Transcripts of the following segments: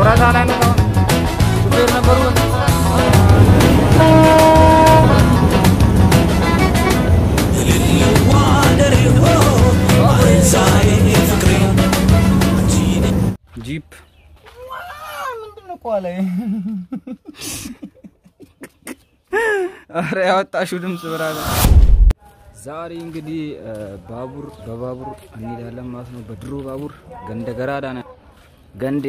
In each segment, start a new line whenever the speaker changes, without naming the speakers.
ወረታ ላይ ነው ሹፌር ነበሩ። ጂፕ
ምንድነው ቋላ
አረ ያወጣሽው ድምፅ ብራለ። ዛሬ እንግዲህ ባቡር በባቡር እንሄዳለን ማለት ነው። በድሮ ባቡር ገንደ ገራዳ ነን። ገንዴ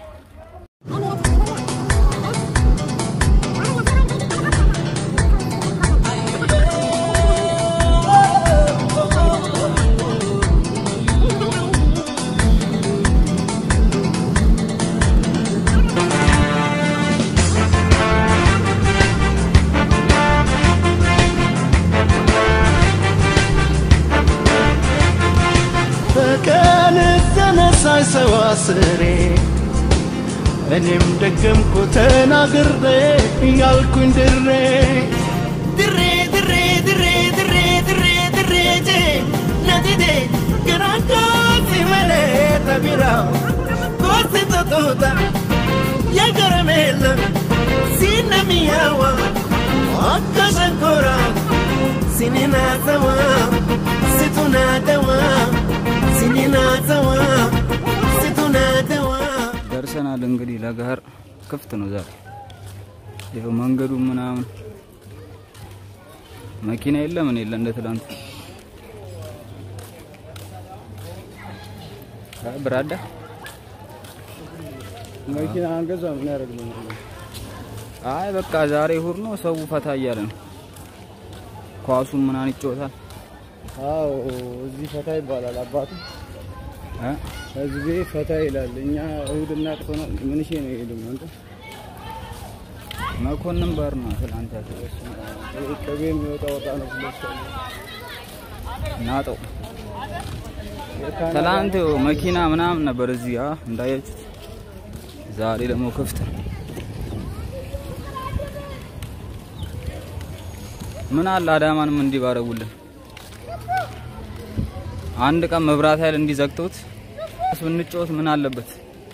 በቀን ተነሳይ ሰው አስሬ እኔም ደገምኩ ተናግሬ እያልኩኝ ድሬ ድሬ ድሬ ድሬ ድሬ ድሬ ድሬ ጄ ነዲዴ ገራዶ ሲመሌ ተቢራው ኮሲ ቶቶታ የገረሜለ ሲነሚያዋ አካ ሸንኮራ ሲኒናተዋ situnatewa sininatewa situnatewa
ደርሰናል። እንግዲህ ለገሀር ክፍት ነው ዛሬ። ይኸው መንገዱ ምናምን መኪና የለ ምን የለ እንደ ትላንት አይ ብራዳ
መኪና አንገዛ ምን ያደርግ ነው?
አይ በቃ ዛሬ እሑድ ነው፣ ሰው ፈታ እያለ ነው። ኳሱም ምናምን ይጫወታል።
አዎ እዚህ ፈታ ይባላል። አባቱ
እ?
ህዝቤ ፈታ ይላል። እኛ እሁድና ቅቶና ምን ሺ ነው ይሄዱ አንተ
መኮንን ባር ነው ትላንት ያለው
ይሄ ቅቤ የሚወጣ ወጣ ነው ስለሰለ
ናጠው ትላንት መኪና ምናምን ነበር እዚህ አ እንዳያችሁት። ዛሬ ደግሞ ክፍት ነው። ምን አለ አዳማንም እንዲህ ባረጉልን። አንድ ቀን መብራት ኃይል እንዲዘግተውት ብንጫወት ምን አለበት?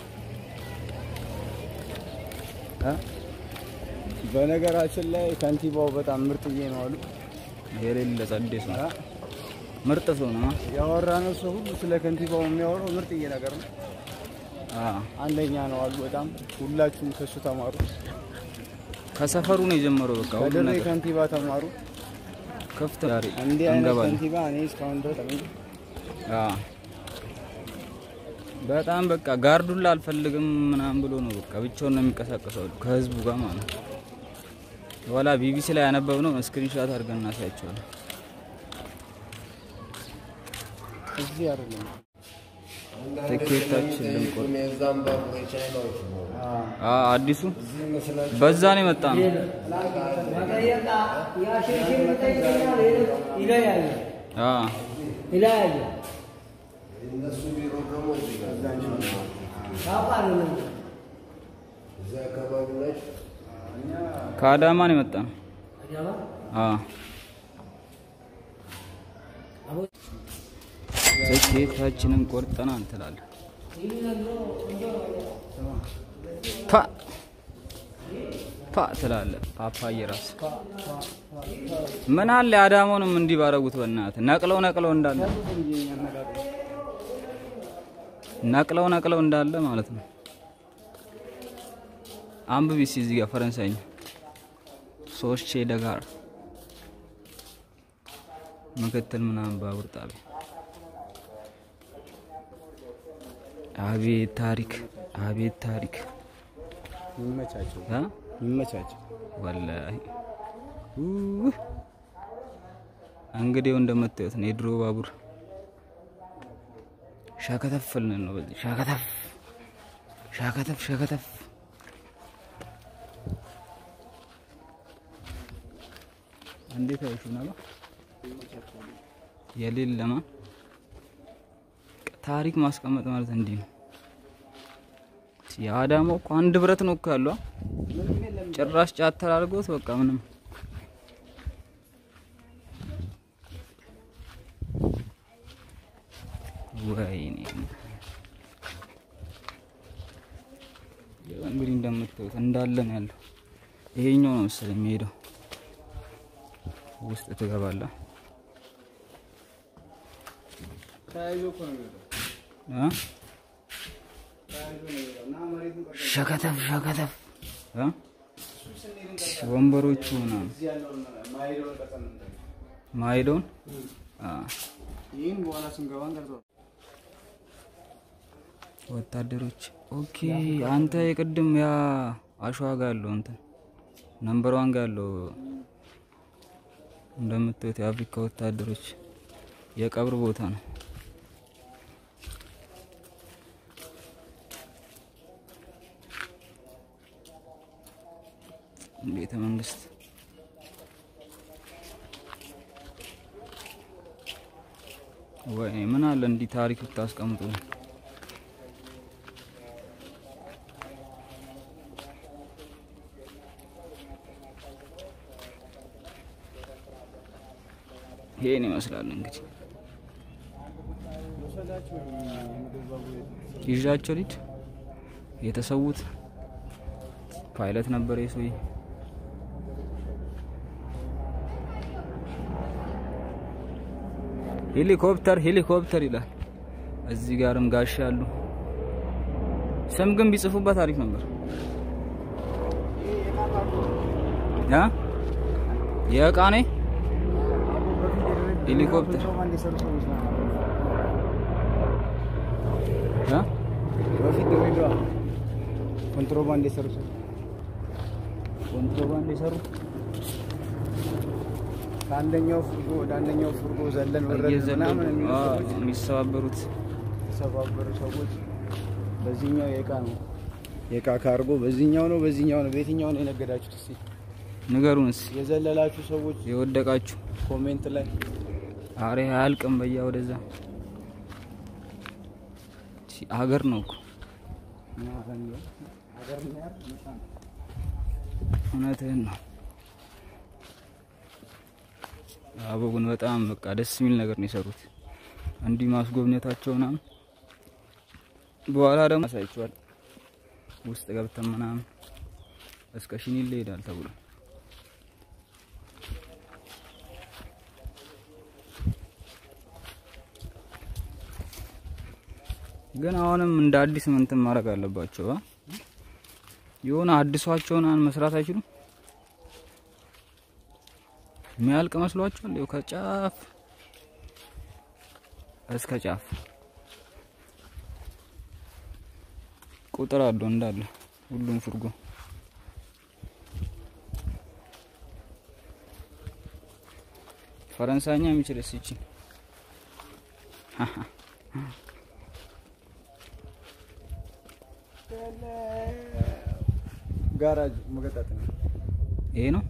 እ?
በነገራችን ላይ ከንቲባው በጣም ምርጥዬ ነው አሉ።
የሌለ ጸዴ ሰው ምርጥ ሰው ነው።
ያወራነው ሰው ሁሉ ስለ ከንቲባው የሚያወራው ምርጥዬ ነገር ነው።
አ
አንደኛ ነው አሉ። በጣም ሁላችሁም ከሱ ተማሩ።
ከሰፈሩ ነው የጀመረው። በቃ ሁሉ
ከድሬ
ነገር
ከንቲባ ተማሩ።
ክፍት ዛሬ
እንዲህ አይነት
እንገባለን።
ከንቲባ እኔ እስካሁን ድረስ አግኝቼ
አዎ በጣም በቃ ጋርዱላ አልፈልግም ምናምን ብሎ ነው በቃ ብቻውን ነው የሚንቀሳቀሰው ከህዝቡ ጋር ማለት ነው። ወላ ቢቢሲ ላይ ያነበብነው ስክሪንሾት አድርገን እናሳያቸዋለን።
እዚህ አይደለም።
ትኬታችን ልንቆርጥ አዎ አዲሱ በዛ ነው የመጣ ነው። አዎ ከአዳማ ነው የመጣ ነው። አዎ ትኬታችንን ቆርጠናል ትላለህ። ፓ ፓ ትላለህ። ፓፓዬ ራስ ምን አለ አዳማውንም እንዲህ ባረጉት በእናትህ ነቅለው ነቅለው እንዳለ ነቅለው ነቅለው እንዳለ ማለት ነው። አንብቢ እስኪ እዚህ ጋር ፈረንሳይኛ ሶስቼ ደጋር ምክትል ምናምን ባቡር ጣቢያ አቤት ታሪክ አቤት ታሪክ
ይመቻቸው
እ?
ይመቻቸው።
ወላሂ ኡህ። እንግዲህ እንደምታዩት ነው የድሮ ባቡር ሻከተፍልን ነው በዚህ ሻከተፍ ሻከተፍ ሻከተፍ እንዴት አይሹ ነው የሌለማ ታሪክ ማስቀመጥ ማለት እንዲህ ነው። የአዳማው እኮ አንድ ብረት ነው እኮ ያለው አ? ጭራሽ ጫት ተላልጎት በቃ ምንም ወይኔ እንግዲህ እንደምታዩት እንዳለ ነው ያለው። ይሄኛው ነው መሰለኝ የሚሄደው። ውስጥ ትገባለህ
ተያይዞ እኮ ነው የሚሄደው።
እ?
ተያይዞ ነው የሚሄደው እና መሬቱን ቀርጾ
ሸከተፍ ሸከተፍ እ? ወንበሮቹ ምናምን
እዚህ ያለውን ማሄደውን ቀርጸን ነው የምናየው።
ማሄደውን አ
ይህን በኋላ ስንገባ እንቀርጸዋለን።
ወታደሮች ኦኬ። አንተ የቅድም ያ አሸዋ ጋር ያለው እንትን ነምበር ዋን ጋር ያለው እንደምታዩት የአፍሪካ ወታደሮች የቀብር ቦታ ነው። ቤተ መንግስት ወይ ምን አለ እንዲህ ታሪክ ብታስቀምጡ ይሄን ይመስላል እንግዲህ
መውሰዳቸው የምድር ባቡር የት-
ይዣቸው ልጅ የተሰዉት ፓይለት ነበር የሰውዬ። ሄሊኮፕተር ሄሊኮፕተር ይላል። እዚህ ጋርም ጋሻ አሉ። ስም ግን ቢጽፉበት አሪፍ ነበር። ያ የእቃ ኔ ሄሊኮፕተር
ኮንትሮባንድ የሰሩ ሰዎች ናቸው።
ያ
በፊት ድሬዳዋ ኮንትሮባንድ የሰሩ ሰዎች
ኮንትሮባንድ የሰሩ
ከአንደኛው ፍርጎ ወደ አንደኛው ፍርጎ ዘለን ወረድን
እየዘለሉ
ምናምን የሚሉ
አዎ፣
ሰዎች
የሚሰባበሩት
የተሰባበሩ ሰዎች በዚህኛው የእቃ ነው የእቃ ካርጎ በዚህኛው ነው በዚህኛው ነው በየትኛው ነው የነገዳችሁት? እስኪ
ንገሩንስ
የዘለላችሁ ሰዎች
የወደቃችሁ
ኮሜንት ላይ
አሬ አያልቅም። በያ ወደዛ ሲ- ሀገር ነው እኮ እውነትህን ነው። አበቡን በጣም በቃ ደስ የሚል ነገር ነው የሰሩት። እንዲህ ማስጎብኘታቸው ምናምን በኋላ ደግሞ ያሳይቸዋል። ውስጥ ገብተን ምናምን እስከ ሽኒሌ ይሄዳል ተብሎ ግን አሁንም እንደ አዲስ ምንትን ማድረግ አለባቸው። አ? የሆነ አዲሷቸውን አን መስራት አይችሉም። የሚያልቅ መስሏቸዋል። ይኸው ከጫፍ እስከ ጫፍ ቁጥር አለው እንዳለ ሁሉም ፍርጎ ፈረንሳይኛ የሚችል እስኪ
ጋራጅ መገጣጥ ነው።
ይሄ ነው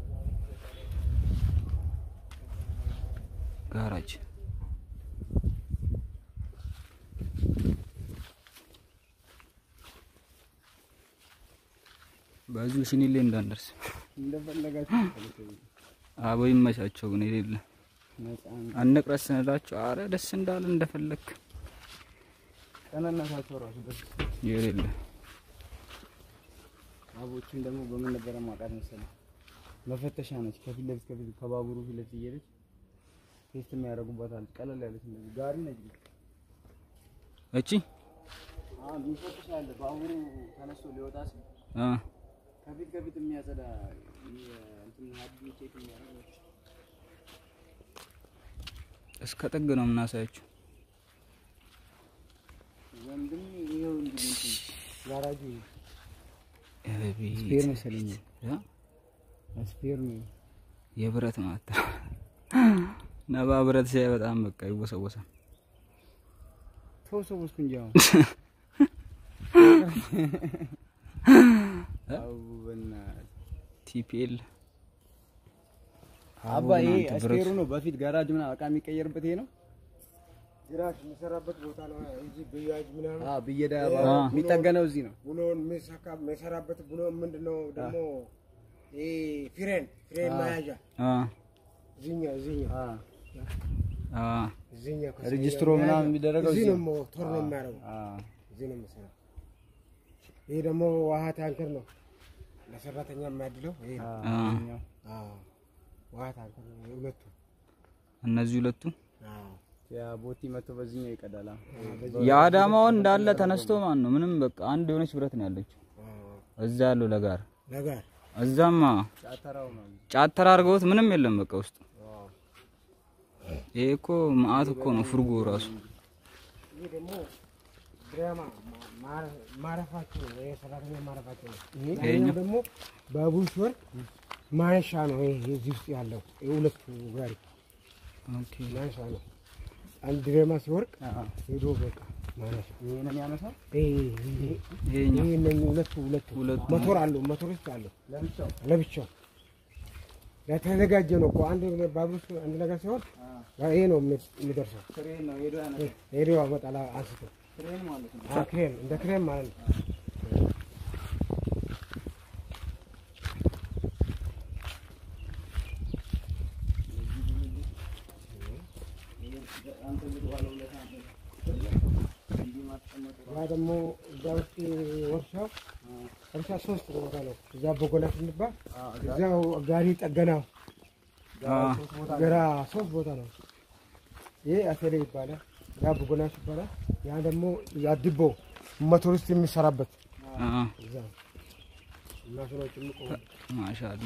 ጋራጅ። በዚሁ ሽኒሌ እንዳንደርስ
እንደፈለጋችሁ
አቦ ይመቻቸው። ግን የሌለ
ነፃ ነው።
አንቅረስ ስንላቸው አረ ደስ እንዳለ እንደፈለክ
ቀናነታቸው ራሱ ደስ
የሌለ
አቦችን ደግሞ በምን ነበረ ማውቃት መሰለህ? መፈተሻ ነች። ከፊት ለፊት ከፊት ከባቡሩ ፊት ለፊት እየሄደች ቴስት የሚያደርጉባታል። ቀለል ያለች እንደዚህ ጋሪ ነች።
እቺ
አሁን የሚፈተሻ አለ። ባቡሩ ተነስቶ ሊወጣ ሲል
አ
ከፊት ከፊት የሚያጸዳ እንትን ሀዲ ቼክ የሚያደርግ ነች።
እስከ ጥግ ነው የምናሳያችሁ።
ወንድም ይኸው እንግዲህ እንትን ጋራጁ
አቤት
ስፔር መሰለኝ
ያ
ስፔር ነው።
የብረት ማታ ነባ ብረት ሲያይ በጣም በቃ ይወሰወሳል።
ተወሰወስኩ እንጂ አሁን አቡ በእናትህ
ቲፒኤል
አባ ይሄ ስፔሩ ነው። በፊት ጋራጅ ምናምን እቃ የሚቀየርበት ይሄ ነው።
ጅራፍ የሚሰራበት ቦታ ነው። እዚህ ብያጅ ምናምን
አዎ ብየዳ
አ።
የሚጠገነው እዚህ ነው።
ቡሎን የሚሰካ የሚሰራበት ቡሎ ምንድነው ደግሞ ይሄ ፍሬን ፍሬን መያዣ
አ
እዚህኛው እዚህኛው
አ
እዚህኛው ከሰውየው
ሬጅስትሮ ምናምን
መያዣ
የሚደረገው
እዚህ
እዚህ
ነው
ነው።
ሞተር ነው የሚያደርገው
አ
እዚህ ነው የሚሰራው። ይሄ ደግሞ ውሃ ታንከር ነው ለሰራተኛ የሚያድለው ይሄ ነው።
አ፣
አዎ ውሃ ታንከር ነው ይሄ ሁለቱ።
እነዚህ ሁለቱ
አዎ
ያ ቦቲ መቶ በዚህኛው ይቀዳላ።
የአዳማውን እንዳለ ተነስቶ ማን ነው ምንም በቃ አንድ የሆነች ብረት ነው ያለችው
አዎ
እዛ ያለው ለጋር
ነገር
እዛማ
ጫተራው ነው።
ጫተራ አድርገውት ምንም የለም በቃ ውስጡ። ይሄ እኮ መአት እኮ ነው ፍርጎ ራሱ
ይሄ ደግሞ ድራማ ማ- ማረፋቸው ነው። ይሄ ሰራተኛ ማረፋቸው ነው። ይሄኛው ደግሞ ባቡር ሲወርድ ማንሻ ነው። ይሄ እዚህ ውስጥ ያለው ይሄ ሁለቱ ጋሪ
ኦኬ
ማንሻ ነው። አንድ ድራማ ሲወርቅ
አዎ
ሄዶ በቃ ማንሻ
ይሄ ነው የሚያነሳው
ይሄ ይሄ
ይሄኛው
ይሄ እነኚህ ሁለቱ ሁለቱ
ሁለቱ
ሞቶር አለው ሞቶር ውስጥ አለው
ለብቻው
ለብቻው ለተዘጋጀ ነው እኮ አንድ ባቡር ውስጥ አንድ ነገር ሲሆን ይሄ ነው የሚ- የሚደርሰው።
ክሬን ነው ሄዶ ያነሳው።
ሄዶ ያመጣል አንስቶ
ክሬን ማለት ነው።
አ ክሬም እንደ ክሬም ማለት ነው። ያ ደግሞ እዛ ውስጥ ወርሻው እርሻ ሶስት ቦታ ነው። እዛ በጎላ ስንባል እዛው ጋሪ ጠገናው
አ፣
ገራ ሶስት ቦታ ነው። ይሄ አቴሌ ይባላል። ያ በጎላሽ ይባላል። ያ ደግሞ ያድቦ ሞተር ውስጥ የሚሰራበት
አ፣
እዛ ነው። ማሽኖች የሚቆሙ
ማሻአላ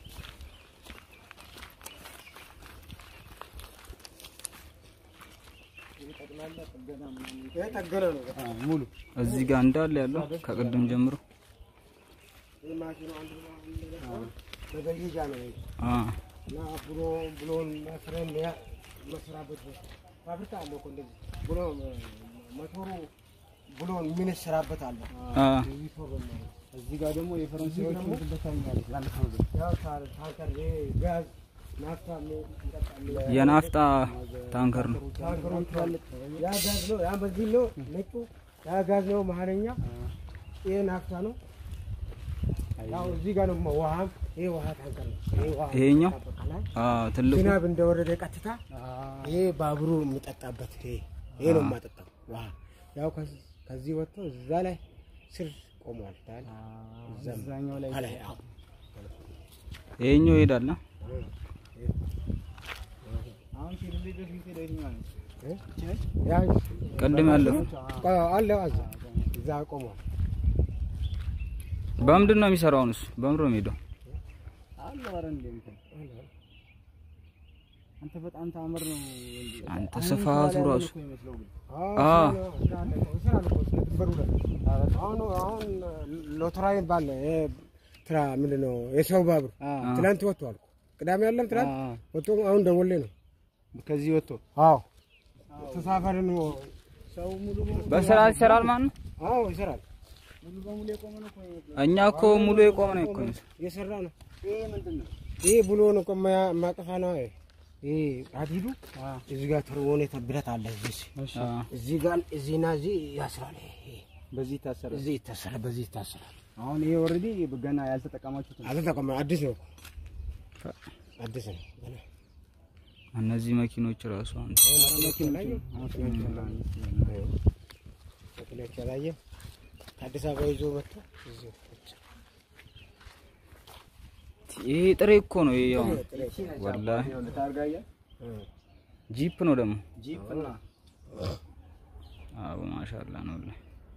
ይሄ ጠገና ነው። በቃ
ሙሉ
እዚህ ጋር እንዳለ ያለው ከቅድም ጀምሮ
ይሄ ማሽኑ አንድ ነው አንድ ነገር መዘየጃ ነው ይሄ
አ፣
እና ብሎ ብሎን መስረን ያ መስራበት ቦታ ፋብሪካ አለ እኮ እንደዚህ ብሎ ሞተሩ ብሎን የሚነስራበት አለ።
አ፣
እዚህ ፎርም ነው።
እዚህ ጋር ደግሞ የፈረንሳዮች
ደግሞ
ምግብ ታኛለች። ያንተ ምግብ
ያው ታር- ታንከር ይሄ ጋዝ ናፍታ የሚጠጣ
የናፍጣ ታንከር ነው።
ታንከሮች አሉ። ያ ጋዝ ነው። ያ በዚህ ነው ነጩ። ያ ጋዝ ነው መሀለኛ። ይሄ ናፍታ ነው። ያው እዚህ ጋር ነው ውሃም። ይሄ ውሃ ታንከር ነው። ይሄ ውሃ
ይሄኛው?
ይጠበቃል።
አ፣ ትልቁ
ዝናብ እንደወረደ ቀጥታ ይሄ ባቡሩ የሚጠጣበት ይሄ ይሄ ነው የማጠጣው ውሃ። ያው ከዚህ ከዚህ ወጥቶ እዛ ላይ ስር ቆሟል። ታል
እዛኛው ላይ
አለ ያው
ይሄኛው ይሄዳል። አ?
አሁን ሲልል ድረስ የምትሄደው የትኛዋ ነች?
እ?
ይቺ ነች?
ያ
ቅድም ያለው
አለ እዛ እዛ ቆሟል።
በምንድን ነው የሚሰራው? እሱ በምንድን ነው የሚሄደው?
አለ ኧረ እንደ እንትን አንተ በጣም ታምር ነው እንዴ!
አንተ
አሁን
ስፋቱ
በኋላ
ራሱ
እኮ ይመስለው ግን
አዎ ስራ አለ እኮ፣ ስራ አለ እኮ፣ ስለ ድንበሩ ላይ አሁን አሁን ሎተራዊ ባለ ይሄ ትራ ምንድን ነው የሰው ባቡር
አ
ትናንት ወጥቷል። ቅዳሜ ያለም ትናንት
አ
ወጥቶ አሁን ደወሌ ነው።
ከዚህ ወጥቶ
አዎ ተሳፈርን።
ሰው ሙሉ በሙሉ
በስርዓት ይሰራል ማለት ነው።
አዎ ይሰራል፣
ሙሉ በሙሉ የቆመ ነው እኮ የሚመስለው።
እኛ እኮ ሙሉ የቆመ ነው እኮ የሚመስለው።
እየሰራ ነው።
ይሄ ምንድን ነው?
ይሄ ብሎ ነው እኮ ማያ- ማጠፋ ነው። ይሄ ይሄ ሀዲዱ
አ
እዚህ ጋር ተርቦነ ብረት አለ እዚህ
እሺ
አ፣
እዚህ ጋር እዚህና እዚህ ያስራል። ይሄ
በዚህ ይታሰራል።
እዚህ ይታሰራል፣ በዚህ ይታሰራል።
አሁን ይሄ ኦልሬዲ ገና ያልተጠቀማችሁት ነው።
አልተጠቀመ አዲስ ነው፣ አዲስ ነው ገና
እነዚህ መኪኖች ራሱ አንተ
መኪኖች ያላየ ከአዲስ አበባ ይዞ መጥቶ እዚሁ ቁጭ።
ይሄ ጥሬ እኮ ነው። ይሄ ያው ወላሂ
ይኸውልህ ታርጋ እያል
ጂፕ ነው ደግሞ።
ጂፕ እና
አዎ ማሻአላ ነው ወላሂ።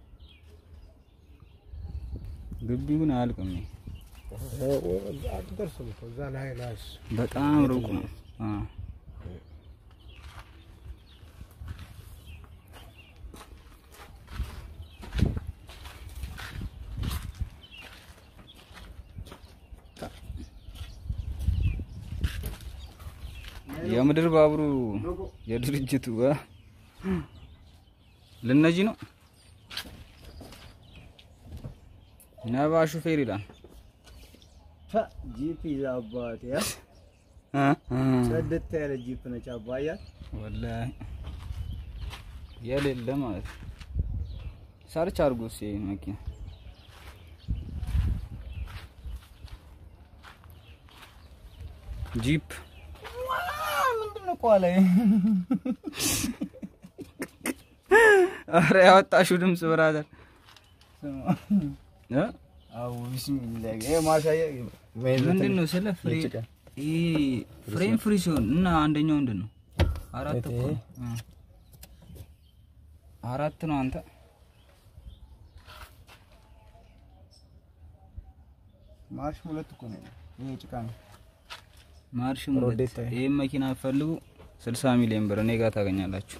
ግቢው ግን አያልቅም። ይሄ
አትደርስም እኮ እዛ ላይ ላይ እሱ።
በጣም ሩቅ ነው። አ የምድር ባቡሩ የድርጅቱ አ? ልነጂ ነው ነባ ሹፌር ይላል።
ፈ ጂፕ ይዛ አባቴ ያ
አ? አ።
ጽድት ያለ ጂፕ ነች አባያ
ወላሂ የሌለ ማለት ነው። ሰርች አድርጎ እስኪ ይሄን መኪና ጂፕ
ምንድን ነው ቋላ
አረ ያወጣሽው ድምፅ ብራዘር እ?
አዎ ቢስሚላህ ይሄ ማሳያ
ምንድን ነው ስለ ፍሬ ይሄ ፍሬም ፍሪ ሲሆን እና አንደኛው ምንድን ነው? አራት እኮ ነው። እ። አራት ነው አንተ
ማርሽ ሁለት እኮ ነው ይሄ ጭቃ ነው
ማርሽ ሁለት
ሮዴታ።
ይሄን መኪና ፈልጉ 60 ሚሊዮን ብር እኔ ጋር ታገኛላችሁ።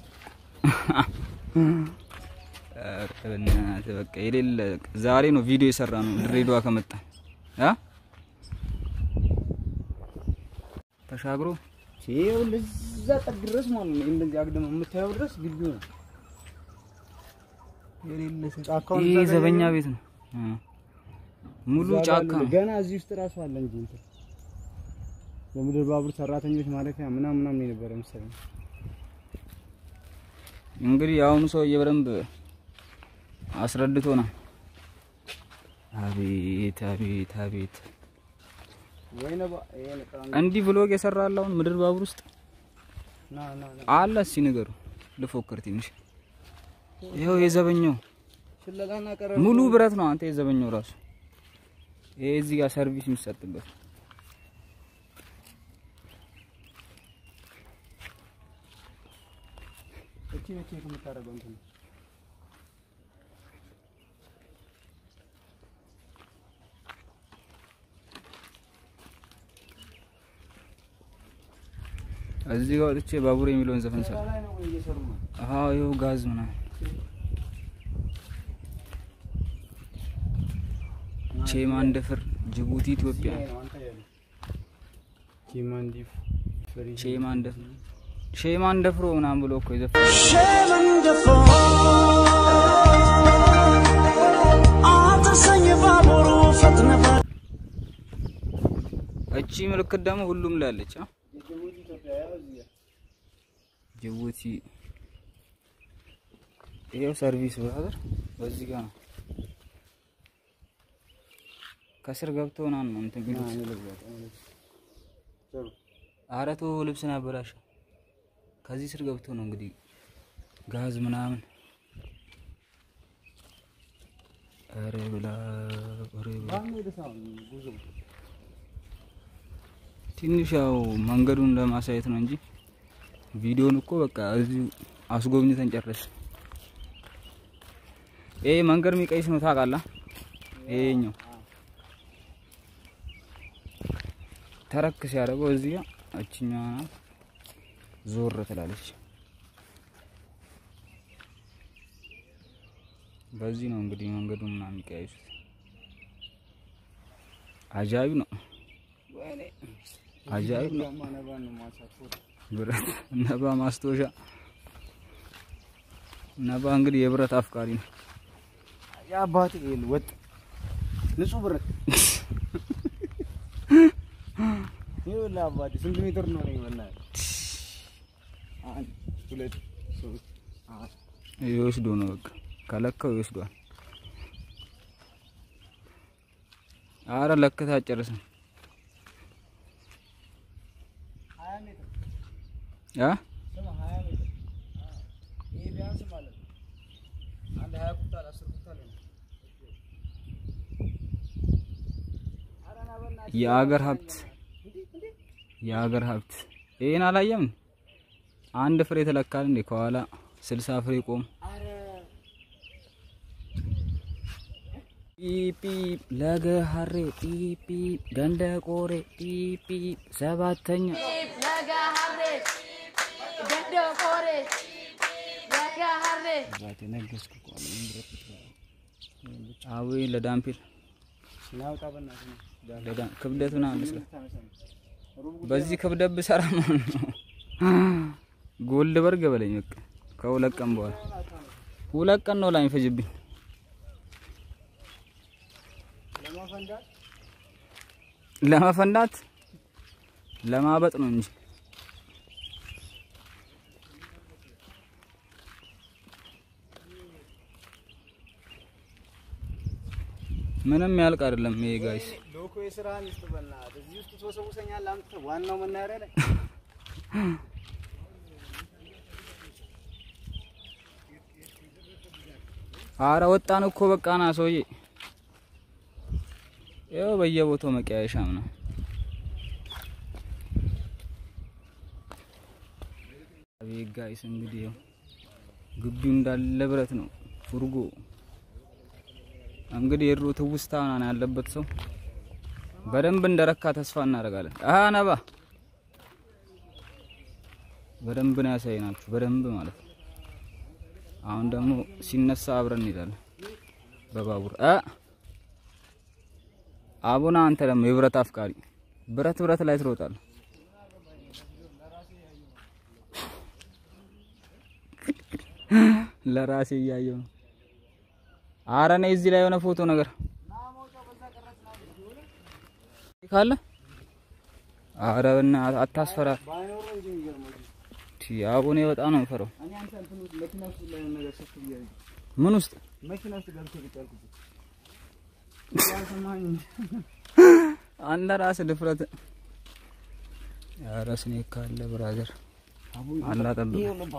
ኧረ በእናትህ በቃ የሌለ ዛሬ ነው ቪዲዮ የሰራ ነው ድሬዳዋ ከመጣ አ ተሻግሮ
ይሄው ለዛ ጠግ ድረስ ማለት ነው እንደዚህ አግደም የምታየው ድረስ ግቢው ነው
የሌለ
ጫካውን
ይሄ
እዛ ጋር
ዘበኛ
ያለው-
ቤት ነው እ። ሙሉ
እዛ ጋር
ጫካ
አለ።
ነው።
ገና እዚህ ውስጥ ራሱ አለ እንጂ እንትን የምድር ባቡር ሰራተኞች ማለፊያ ምናምን ምናምን የነበረ መሰለኝ
እንግዲህ የአሁኑ ሰውዬ በደንብ አስረድቶናል። አቤት አቤት አቤት
ወይ ነባ ይሄ ነጣ
እንዲህ ብሎግ የሰራል አሁን ምድር ባቡር ውስጥ
ና ና ና
አለ። እስኪ ንገሩ ልፎክር ትንሽ። ይኸው የዘበኛው
ሽለላና ቀረ
ሙሉ ብረት ነው። አንተ የዘበኛው ራሱ ይሄ እዚህ ጋር ሰርቪስ የሚሰጥበት
እቺ ነች የምታደርገው እንትን
እዚህ ጋር ወጥቼ ባቡር የሚለውን ዘፈን ሰራ።
ላይ ነው ወይ እየሰሩ ነው
አዎ ይኸው ጋዝ ምናምን ቼማንደፍር ጅቡቲ ኢትዮጵያ
ይሄ ነው አንተ ያለው ኪማንዲ ፍሪ
ቼማንደፍር ሼማንደፍሮ ምናምን ብሎ እኮ የዘፈነ
ሸመንደፎ አትሰኝ ባቡሩ ፈጥነ
እቺ ምልክት ደግሞ ሁሉም ላይ አለች። አ?
የጅቡቲ ኢትዮጵያ ያው እዚህ ጋር
ጅቡቲ ይሄው ሰርቪስ ብራዘር በዚህ ጋር ነው። ከስር ገብተው ምናምን ነው እንትን
ና
ቢሉት።
እኔ ልግባት እኔ ልግባት። ጥሩ
ኧረ ተው ልብስን አበላሸው። ከዚህ ስር ገብተው ነው እንግዲህ ጋዝ ምናምን። ኧረ ብላ ኧረ ብላ
ባንዱ ወደ ሳውን ጉዞ
ትንሽ ያው መንገዱን ለማሳየት ነው እንጂ ቪዲዮን እኮ በቃ እዚሁ አስጎብኝተን ጨረስ። ይሄ መንገድ የሚቀይስ ነው ታውቃለህ? ይሄኛው ተረክ ሲያደርገው እዚህ ጋር እችኛዋ ናት ዞር ትላለች። በዚህ ነው እንግዲህ መንገዱን ምናምን የሚቀያይሱት። አጃቢ ነው። አጃቢ ነው።
ማነባን ነው ማሳፎ
ብረት ነባ ማስታወሻ ነባ እንግዲህ የብረት አፍቃሪ ነው።
የአባቴ ይል ወጥ ንጹህ ብረት ይኸውልህ አባቴ ስንት ሜትር ነው ነው ይበላል? አንድ ሁለት ሶስት አራት
ይወስዶ ነው በቃ ከለካው ይወስዷል። አረ ለክታ አጨርስም
ሀያ ሜትር
ያ
ስማ ሀያ ሜትር ይሄ ቢያንስ ማለት ነው አንድ ሀያ ኩንታል አስር ኩንታል ነው። ኧረ ና በእናትህ
የአገር ሀብት የአገር ሀብት ይሄን አላየም። አንድ ፍሬ ተለካል እንዴ ከኋላ ስልሳ ፍሬ ቆም ፒፒ ለገ ሀሬ ፒፒ ገንደ ቆሬ ፒፒ ሰባተኛ
Laga harre, gado kore, laga harre.
አባቴ ነገስኩ እኮ አለ ምን ብረት ነው?
አዊ ለዳምፒል
ስናወጣ በእናትህ ነው ዳር
ለዳ ክብደት ምናምን መስለ
ታነሳ ነው። ሩብ
በዚህ ክብደት ብሰራ ማለት ነው ጎልድ በርግ በለኝ በቃ ከሁለት ቀን በኋላ ሁለት ቀን ነው ላይ ፈጅብኝ
ለማፈንዳት
ለመፈንዳት ለማበጥ ነው እንጂ ምንም ያልቅ አይደለም ይሄ ጋይስ
ሎኮ የስራህን ይስጥ በእናትህ። እዚህ ውስጥ ትወሰውሰኛለህ አምጥተህ ዋናው መናኸሪያ ላይ
አረ ወጣን እኮ በቃ ና ሰውዬ ያው በየቦታው መቀያየሻም ነው። አቤት ጋይስ እንግዲህ ያው ግቢው እንዳለ ብረት ነው። ፉርጎ እንግዲህ የድሮ ትውስታ ምናምን ያለበት ሰው በደንብ እንደረካ ተስፋ እናደርጋለን። አሃ ነባ በደንብ ነው ያሳየናችሁ፣ በደንብ ማለት ነው። አሁን ደግሞ ሲነሳ አብረን እንሄዳለን በባቡር አ አቡና አንተ ደግሞ የብረት አፍቃሪ ብረት ብረት ላይ ትሮጣለህ። ለራሴ እያየው ነው። አረ ነይ እዚህ ላይ የሆነ ፎቶ ነገር ካለ አረ በእናትህ አታስፈራ። ቲ አቡኔ በጣም ነው የምፈራው።
እኔ አንተ እንትን ውስጥ መኪና ውስጥ ላይ የሆነ ነገር ሰፍ ብያለሁ።
ምን ውስጥ
መኪና ውስጥ ገብቼ ቁጭ ያልኩት ያልሰማኸኝ
አንተ ራስህ ድፍረት። ኧረ ስኔክ ካለ ብራዘር አላጠብቅ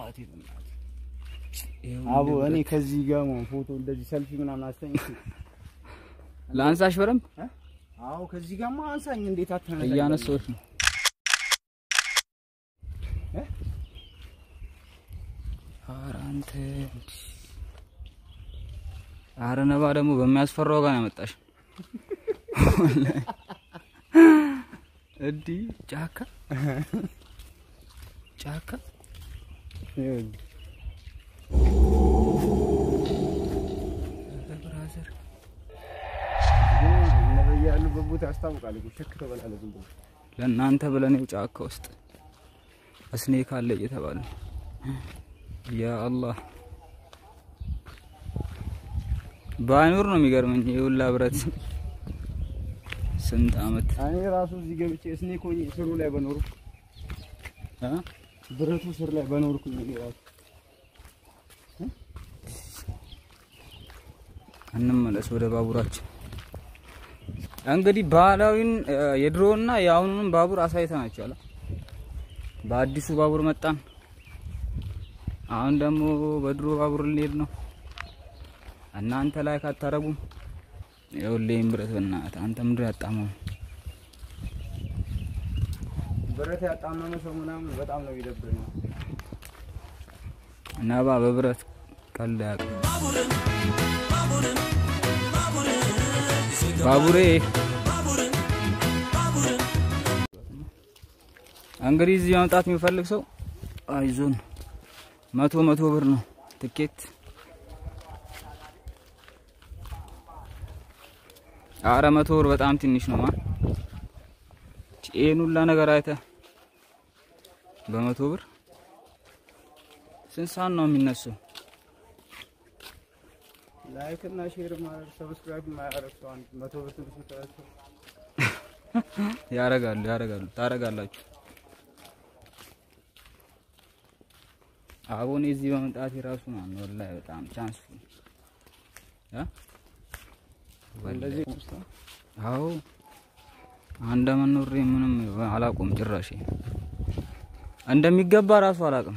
አቦ እኔ ከዚህ ጋር ማለት ፎቶ እንደዚህ ሰልፊ ምናምን አስተኝ
ለአንሳሽ በደንብ
አዎ ከዚህ ጋር አንሳኝ እንዴት አታነሳ
እያነሳሁሽ ነው። ኧረ አንተ ኧረ ነባ ደግሞ በሚያስፈራው ጋር ነው ያመጣሽ። እንዲህ ጫካ ጫካ ኧረ ብራዘር
ነብይ ያሉበት ቦታ ያስታውቃል እኮ ሸክ ተበላለ ዝም ብሎ
ለእናንተ ብለን ይኸው ጫካ ውስጥ እስኔክ አለ እየተባለ ነው። ያ አላህ ባይኖር ነው የሚገርመኝ። የሁላ ብረት ስንት አመት
እኔ ራሱ እዚህ ገብቼ ስኔክ ሆኜ ስሩ ላይ በኖርኩ
እ?
ብረቱ ስር ላይ በኖርኩ እኔ ራሱ
እንመለስ ወደ ባቡራችን። እንግዲህ ባህላዊን እ፣ የድሮውና የአሁኑንም ባቡር አሳይተናችኋል። በአዲሱ ባቡር መጣን። አሁን ደግሞ በድሮ ባቡር ልንሄድ ነው። እናንተ ላይ ካታረጉም ይኸውልህ ብረት በእናትህ አንተ ምንድን ያጣመው
ብረት ያጣመመ ሰው ምናምን በጣም ነው የሚደብረኝ።
ነባ በብረት ቀልድ አያውቅም። ባቡሬ እንግዲህ እዚህ መምጣት የሚፈልግ ሰው አይዞን፣ መቶ መቶ ብር ነው ትኬት። አረ መቶ ብር በጣም ትንሽ ነው። ማን ይሄን ሁላ ነገር አይተህ በመቶ ብር ስንት ሰዓት ነው የሚነሳው?
ላይክ እና ሼር ማድረግ ሰብስክራይብ ማያደርግ ሰው አንድ መቶ ብር ትንሽ ይተላቸው
ያረጋሉ ያረጋሉ ታረጋላችሁ። አቦኔ እዚህ በመምጣት የራሱ ነው ወላሂ በጣም ቻንስ እ
እንደዚህ
አዎ አንደ መኖሬ ምንም አላውቅም ጭራሽ እንደሚገባ ራሱ አላውቅም።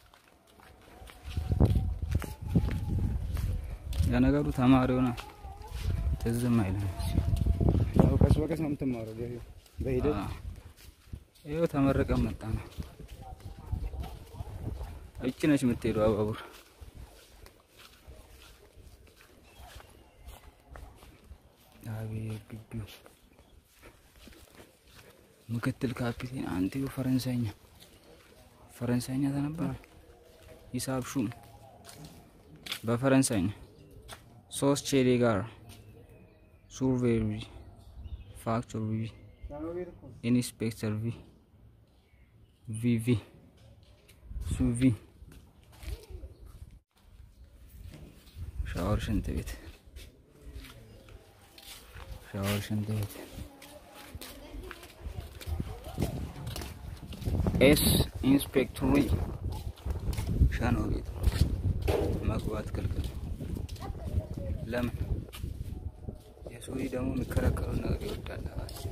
የነገሩ ተማሪ ሆነ ትዝም አይልም።
ያው ቀስ በቀስ ነው የምትማረው በሂ- በሂደት
አዎ። ይኸው ተመረቀን መጣ ነው። እቺ ነች የምትሄደው ባቡር። አቤት ግቢው ምክትል ካፒቴን አንቲዮ ፈረንሳይኛ ፈረንሳይኛ ተነበር ሂሳብ ሹም በፈረንሳይኛ ሶስት ቼሌ ጋር ሱርቬሪ ፋክተር ቪ ኢንስፔክተር ቪ ቪቪ ሱቪ ሻወር ሽንት ቤት ሻወር ሽንት ቤት ኤስ ኢንስፔክተሪ ሻኖ ቤት መግባት ክልክል። ለምን? የሱሪ ደግሞ የሚከለከሉ ነገር ይወዳል።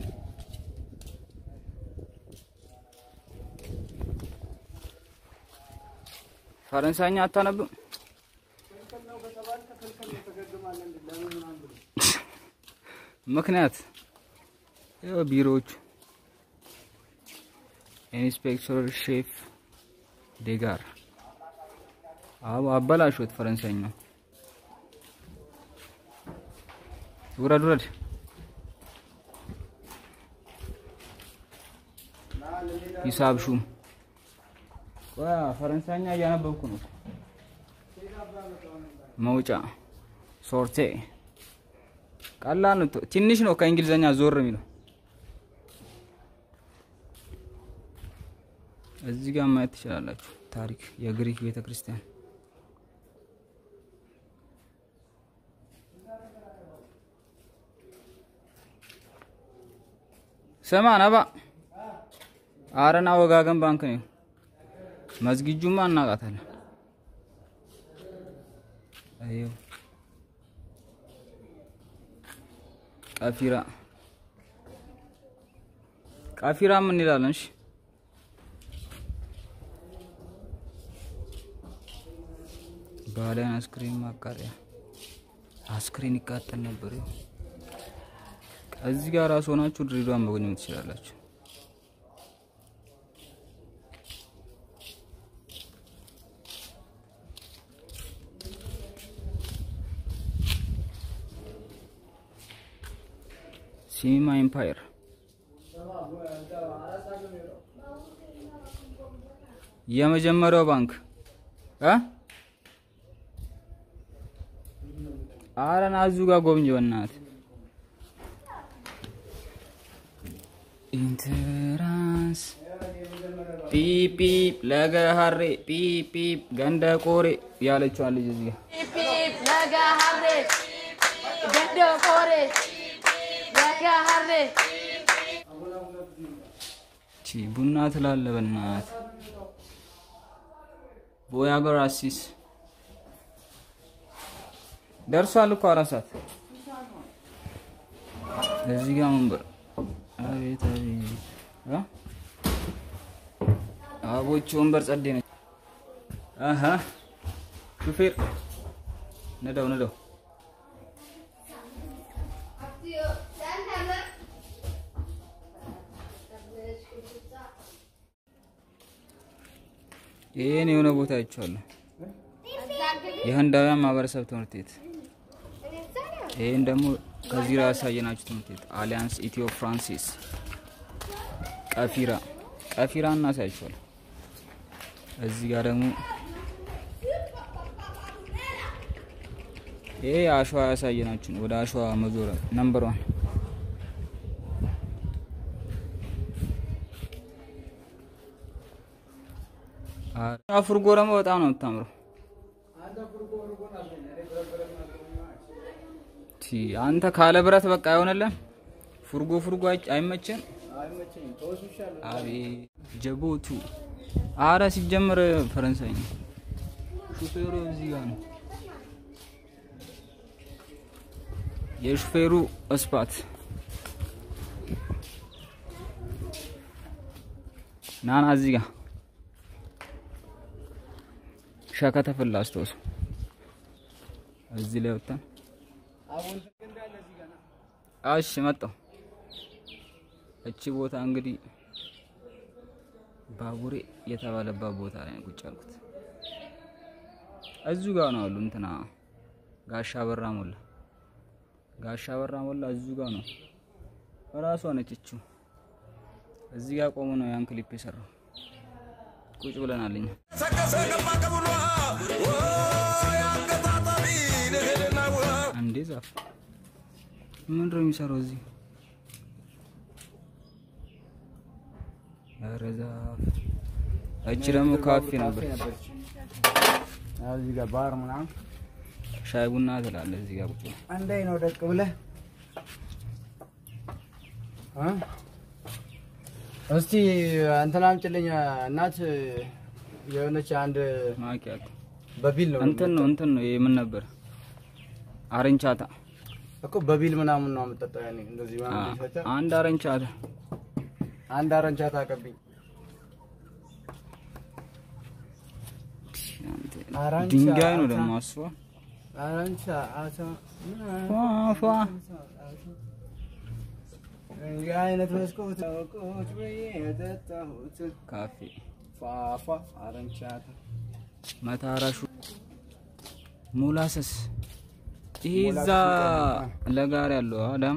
ፈረንሳይኛ አታነብም? ምክንያት ይኸው ቢሮዎቹ ኢንስፔክተር ሼፍ ዴጋር አዎ አበላሾት ፈረንሳይኛው ውረድ ውረድ ሂሳብ ሹም ቆይ ፈረንሳይኛ እያነበብኩ ነው መውጫ ሶርቴ ቀላል ነው ትንሽ ነው ከእንግሊዘኛ ዞር የሚለው እዚህ ጋር ማየት ትችላላችሁ ታሪክ የግሪክ ቤተ ክርስቲያን ስማ ነባ አረና ወጋገን ባንክ ነው መዝጊጁማ እናውቃታለን አየው ቀፊራ ቀፊራ ምን ይላለን? እሺ ባህላዊ አስክሬን ማቃጠያ አስክሬን ይቃጠል ነበር። ይኸው እዚህ ጋር ራስ ሆናችሁ ድሬዳዋን መጎብኘት ትችላላችሁ። ሲኒማ ኤምፓየር የመጀመሪያው ባንክ እ አረና እዙ ጋር ጎብኝ በእናትህ ኢንትራንስ ፒፕ ፒፕ ለገሀሬ ፒፕ ፒፕ ገንደ ቆሬ ያለችዋን ልጅ እዚህ ጋር
ፒፕ ለጋ ሀሬ ገንደ ቆሬ ለጋ ሀሬ
ቺ ቡና ትላለ በናት ቦያ ገራሲስ ደርሷል እኮ አራት ሰዓት እዚህ ጋር መንበር አቤት አቤት አ? አቦች ወንበር ጸዴ ነች አሀ ሹፌር ነዳው ነዳው ይህን የሆነ ቦታ አይቼዋለሁ። የህንዳውያን ማህበረሰብ ትምህርት ቤት። ይህን ደግሞ ከዚህ ላይ ያሳየናችሁ ትምህርት ቤት አሊያንስ ኢትዮ ፍራንሲስ ቀፊራ ቀፊራ እናሳያችኋል። እዚህ ጋር ደግሞ ይሄ አሸዋ ያሳየናችሁ ነው። ወደ አሸዋ መዞረ ነምበር ዋን ፍርጎ ደግሞ በጣም ነው የምታምረው። ቲ አንተ ካለ ብረት በቃ አይሆንልህም። ፍርጎ ፍርጎ አይ- አይመችም። አቤት ጀቦቱ አረ ሲጀምር ፈረንሳይ ነው። ሹፌሩ እዚህ ጋር ነው። የሹፌሩ እስፓት ናና እዚህ ጋር ሸከተ ፍላስቶስ እዚህ ላይ ወጣን። እሺ መጣሁ። እቺ ቦታ እንግዲህ ባቡሬ የተባለባት ቦታ ላይ ነው ቁጭ ያልኩት። እዚሁ ጋር ነው አሉ እንትና ጋሻ በራ ሞላ ጋሻ በራ ሞላ እዚሁ ጋር ነው እራሷ ነች እቺው። እዚህ ጋር ቆሞ ነው ያን ክሊፕ የሰራው። ቁጭ ብለናል እኛ። አንዴ ዛፍ ምንድን ነው የሚሰራው እዚህ? ኧረ ዛፍ። እቺ ደግሞ ካፌ ነበር።
አዎ፣ እዚህ ጋር ባር ምናምን
ሻይ ቡና ትላለህ እዚህ ጋር ቁጭ ብለህ።
አንዳይ ነው ደቅ ብለህ እ? እስቲ እንትን አምጪልኝ እናት የሆነች አንድ
ማኪያቶ
በቢል ነው
እንትን ነው እንትን ነው ይሄ ምን ነበር? አረንቻታ
እኮ በቢል ምናምን ነው የምጠጣው። ያኔ እንደዚህ
አ-
ምናምን ሲፈጨር
አንድ አረንቻታ
አንድ አረንቻታ አቀብኝ። አራንቻ
ድንጋይ ነው
አታ-
ደግሞ አስዋ
አረንቻ አታ
ፏ ፏ
እንዲህ አይነት መስኮት ቁጭ ብዬ የጠጣሁት
ካፌ
ፏፏ አረንቻታ
መታራሹ ሙላሰስ ይሄ
ሙላሰስ
እዛ
ይቀርባል።
ለጋር ያለው አዳማ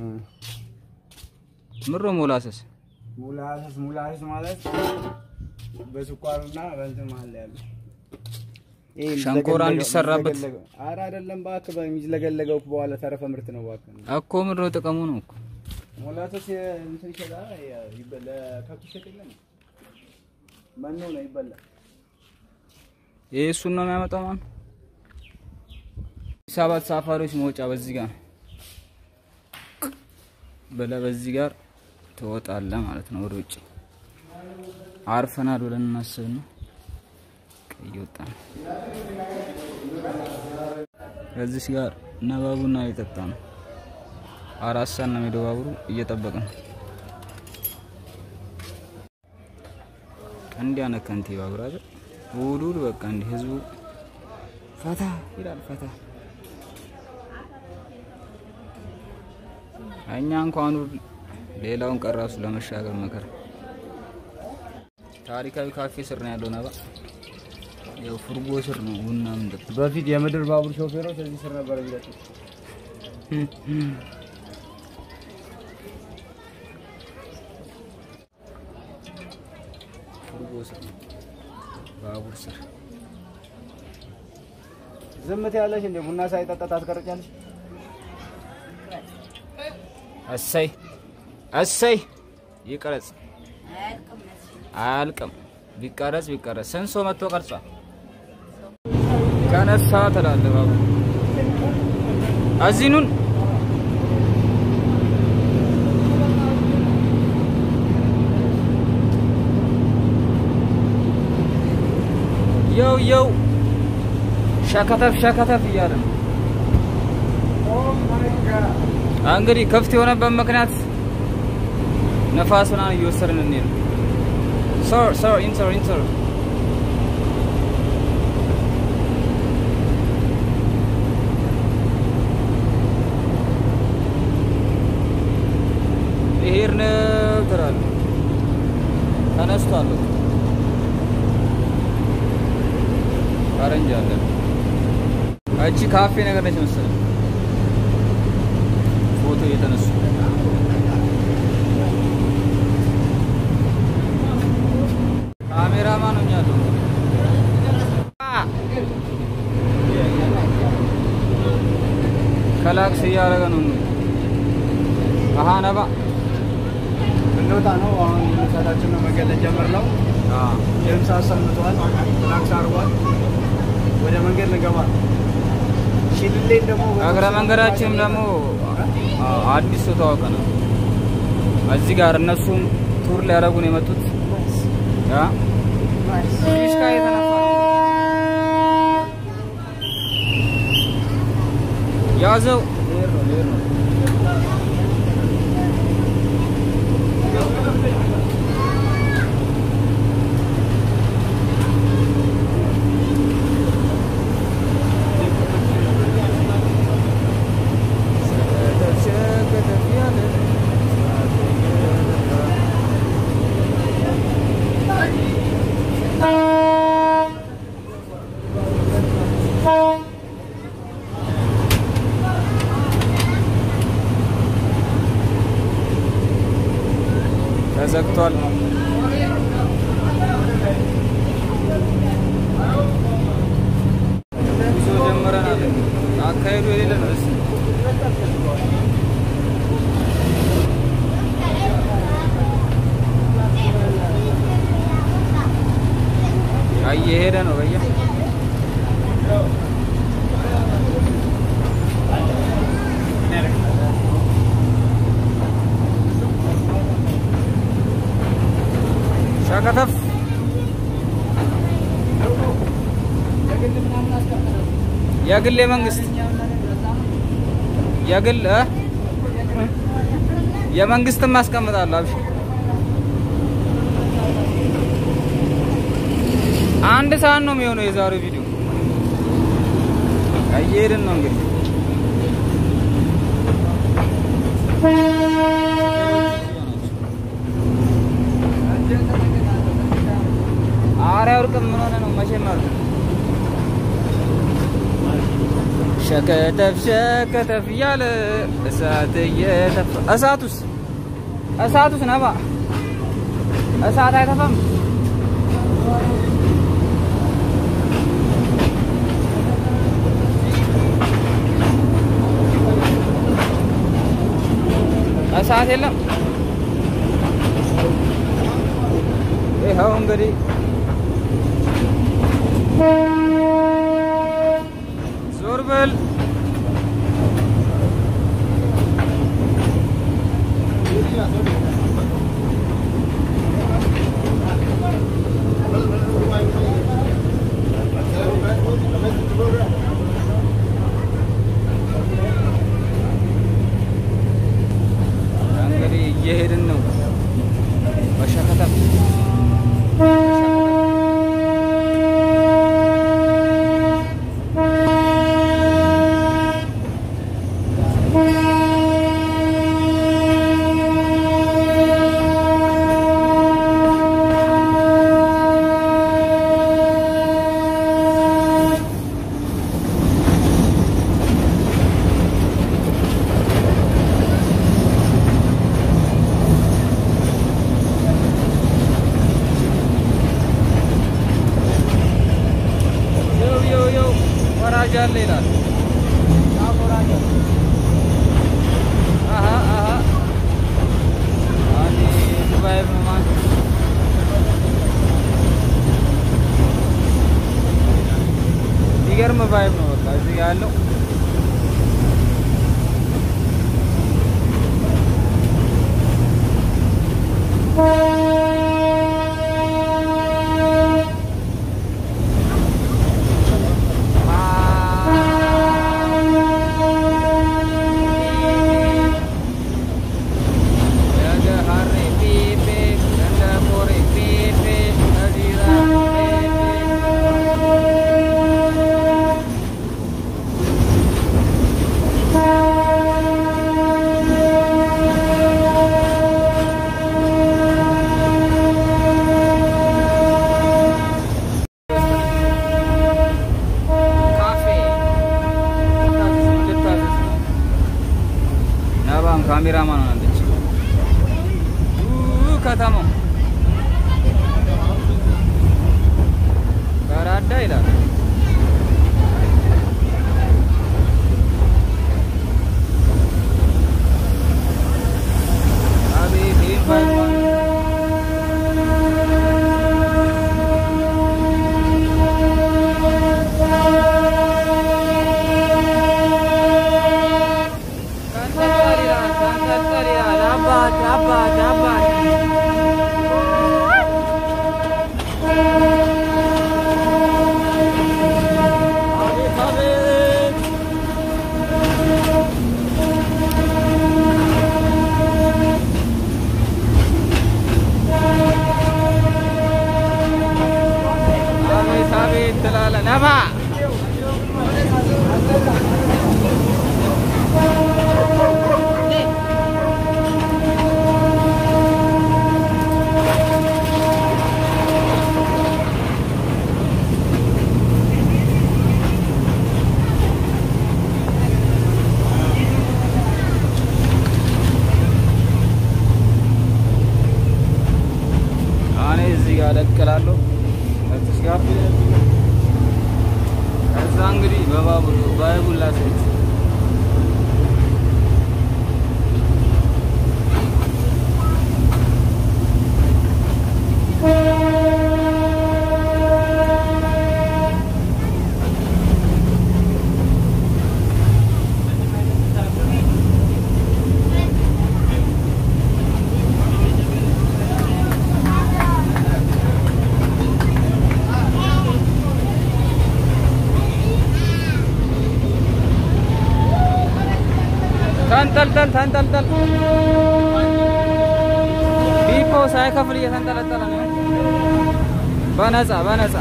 ምሮ ሙላሰስ
ሙላሰስ ሙላሰስ ማለት በስኳርና በእንትን መሀል ያለው ይሄ
ሸንኮራ
የሚዝለገለገው-
እንዲሰራበት።
የሚዝለገለገው- ኧረ አይደለም እባክህ በሚዝለገለገው በኋላ ተረፈ ምርት ነው እባክህ
እኮ ምሮ ጥቅሙ ነው እኮ
ሙላሰስ የ- እንትን ይሸጣል ያ- ይበ- ለከብት ይሸጥ የለም መኖ ነው ይበላል
ይሄ እሱን ነው የሚያመጣው ማለት ሰባት ሳፋሪዎች መውጫ በዚህ ጋር ነው። በለ በዚህ ጋር ትወጣለህ ማለት ነው ወደ ውጭ አርፈናል ብለን እናስብ ነው ቀይ ወጣ ነው ከዚህ ጋር ነባቡና እየጠጣ ነው አራት ሰዓት ነው የሚሄደው ባቡሩ እየጠበቅን ነው እንዲህ አይነት ከንቲባ ብራዘር እሑድ እሑድ በቃ እንዲህ ህዝቡ ፈታ ይላል ፈታ እኛ እንኳን እሑድ ሌላውን ቀራሱ ለመሻገር መከራ ታሪካዊ ካፌ ስር ነው ያለው ነባ ያው ፍርጎ ስር ነው ቡና ምንጠጣ
በፊት የምድር ባቡር ሾፌሮች እዚህ ስር ነበር የሚለጡት
ፍርጎ ስር ነው ባቡር ስር
ዝምት ያለሽ እንደ ቡና ሳይጠጣ ታስቀርጫለሽ
እሰይ እሰይ ይቀረጽ አያልቅም ቢቀረጽ ቢቀረጽ ስንት ሰው መጥቶ ቀርጿል ከነሳ ትላለህ ባቡ እዚህ ኑን የው የው ሸከተፍ ሸከተፍ እያለ ነው እንግዲህ ክፍት የሆነበት ምክንያት ነፋስ ምናምን እየወሰድን እንሄድ ነው። ሶር ሶር ኢንተር ኢንተር ይሄን ትላለህ ተነስቷል። በቃ ፈረንጅ አለ። እቺ ካፌ ነገር ነች መሰለኝ ፎቶ እየተነሱ ካሜራማን ሆኛለሁ። ከላክስ እያደረገ ነው። አሀ ነባ
እንውጣ ነው አሁን ሰታችን ነው መንገድ ልንጀምር ነው የምሳ ሰምተዋል ትራክስ አርጓል ወደ መንገድ ልንገባ ሽልሌን ደግሞ
እግረ መንገዳችንም ደግሞ አዲስ ሰው ተዋወቀ ነው። እዚህ ጋር እነሱም ቱር ሊያደርጉ ነው የመጡት። ያ ፊሽካ የተነፋ ነው። ያዘው ልሄድ ነው ልሄድ ነው። ተዘግቷል። ጉዞ ጀምረናል። አካሄዱ የሌለ ነው። እስኪ እየሄደ ነው በየ ሸከተፍ የግል የመንግስት የግል እ የመንግስትም አስቀምጣለሁ። አብሽ አንድ ሰዓት ነው የሚሆነው የዛሬው ቪዲዮ። እየሄድን ነው እንግዲህ አያልቅም። ምን ሆነ ነው መቼም አሉ ሸከተፍ ሸከተፍ እያለ እሳት እየተፋ እሳቱስ እሳቱስ ነባ እሳት አይተፋም። እሳት የለም። ይኸው እንግዲህ ዞር በል እንግዲህ እየሄድን ነው በሸከተም ዮው ዮው ዮው ወራጅ አለ ይላል። አሀ አሀ አኒ ዱባይ ማን የሚገርም ቫይብ ነው። በቃ እዚህ ጋ ያለው ካፌ ልታዘዝ ነው። ነባም ካሜራማን ሆናለች። ኡ ከተማው በራዳ ይላል። አቤት ይህን ቫይብ ማን ተንጠልጠል ይላል፣ ተንጠልጠል ይላል። አባት አባት አባት አቤት አቤት አቤት አቤት ትላለህ ነባ እኔ እዚህ ጋር ደቅላለሁ እዚህ ጋር ከዛ እንግዲህ በባቡር ባይቡላ ሴት ተንጠልጠል ተንጠልጠል ቢፖ ሳይከፍል እየተንጠለጠለ ነው። በነፃ በነፃ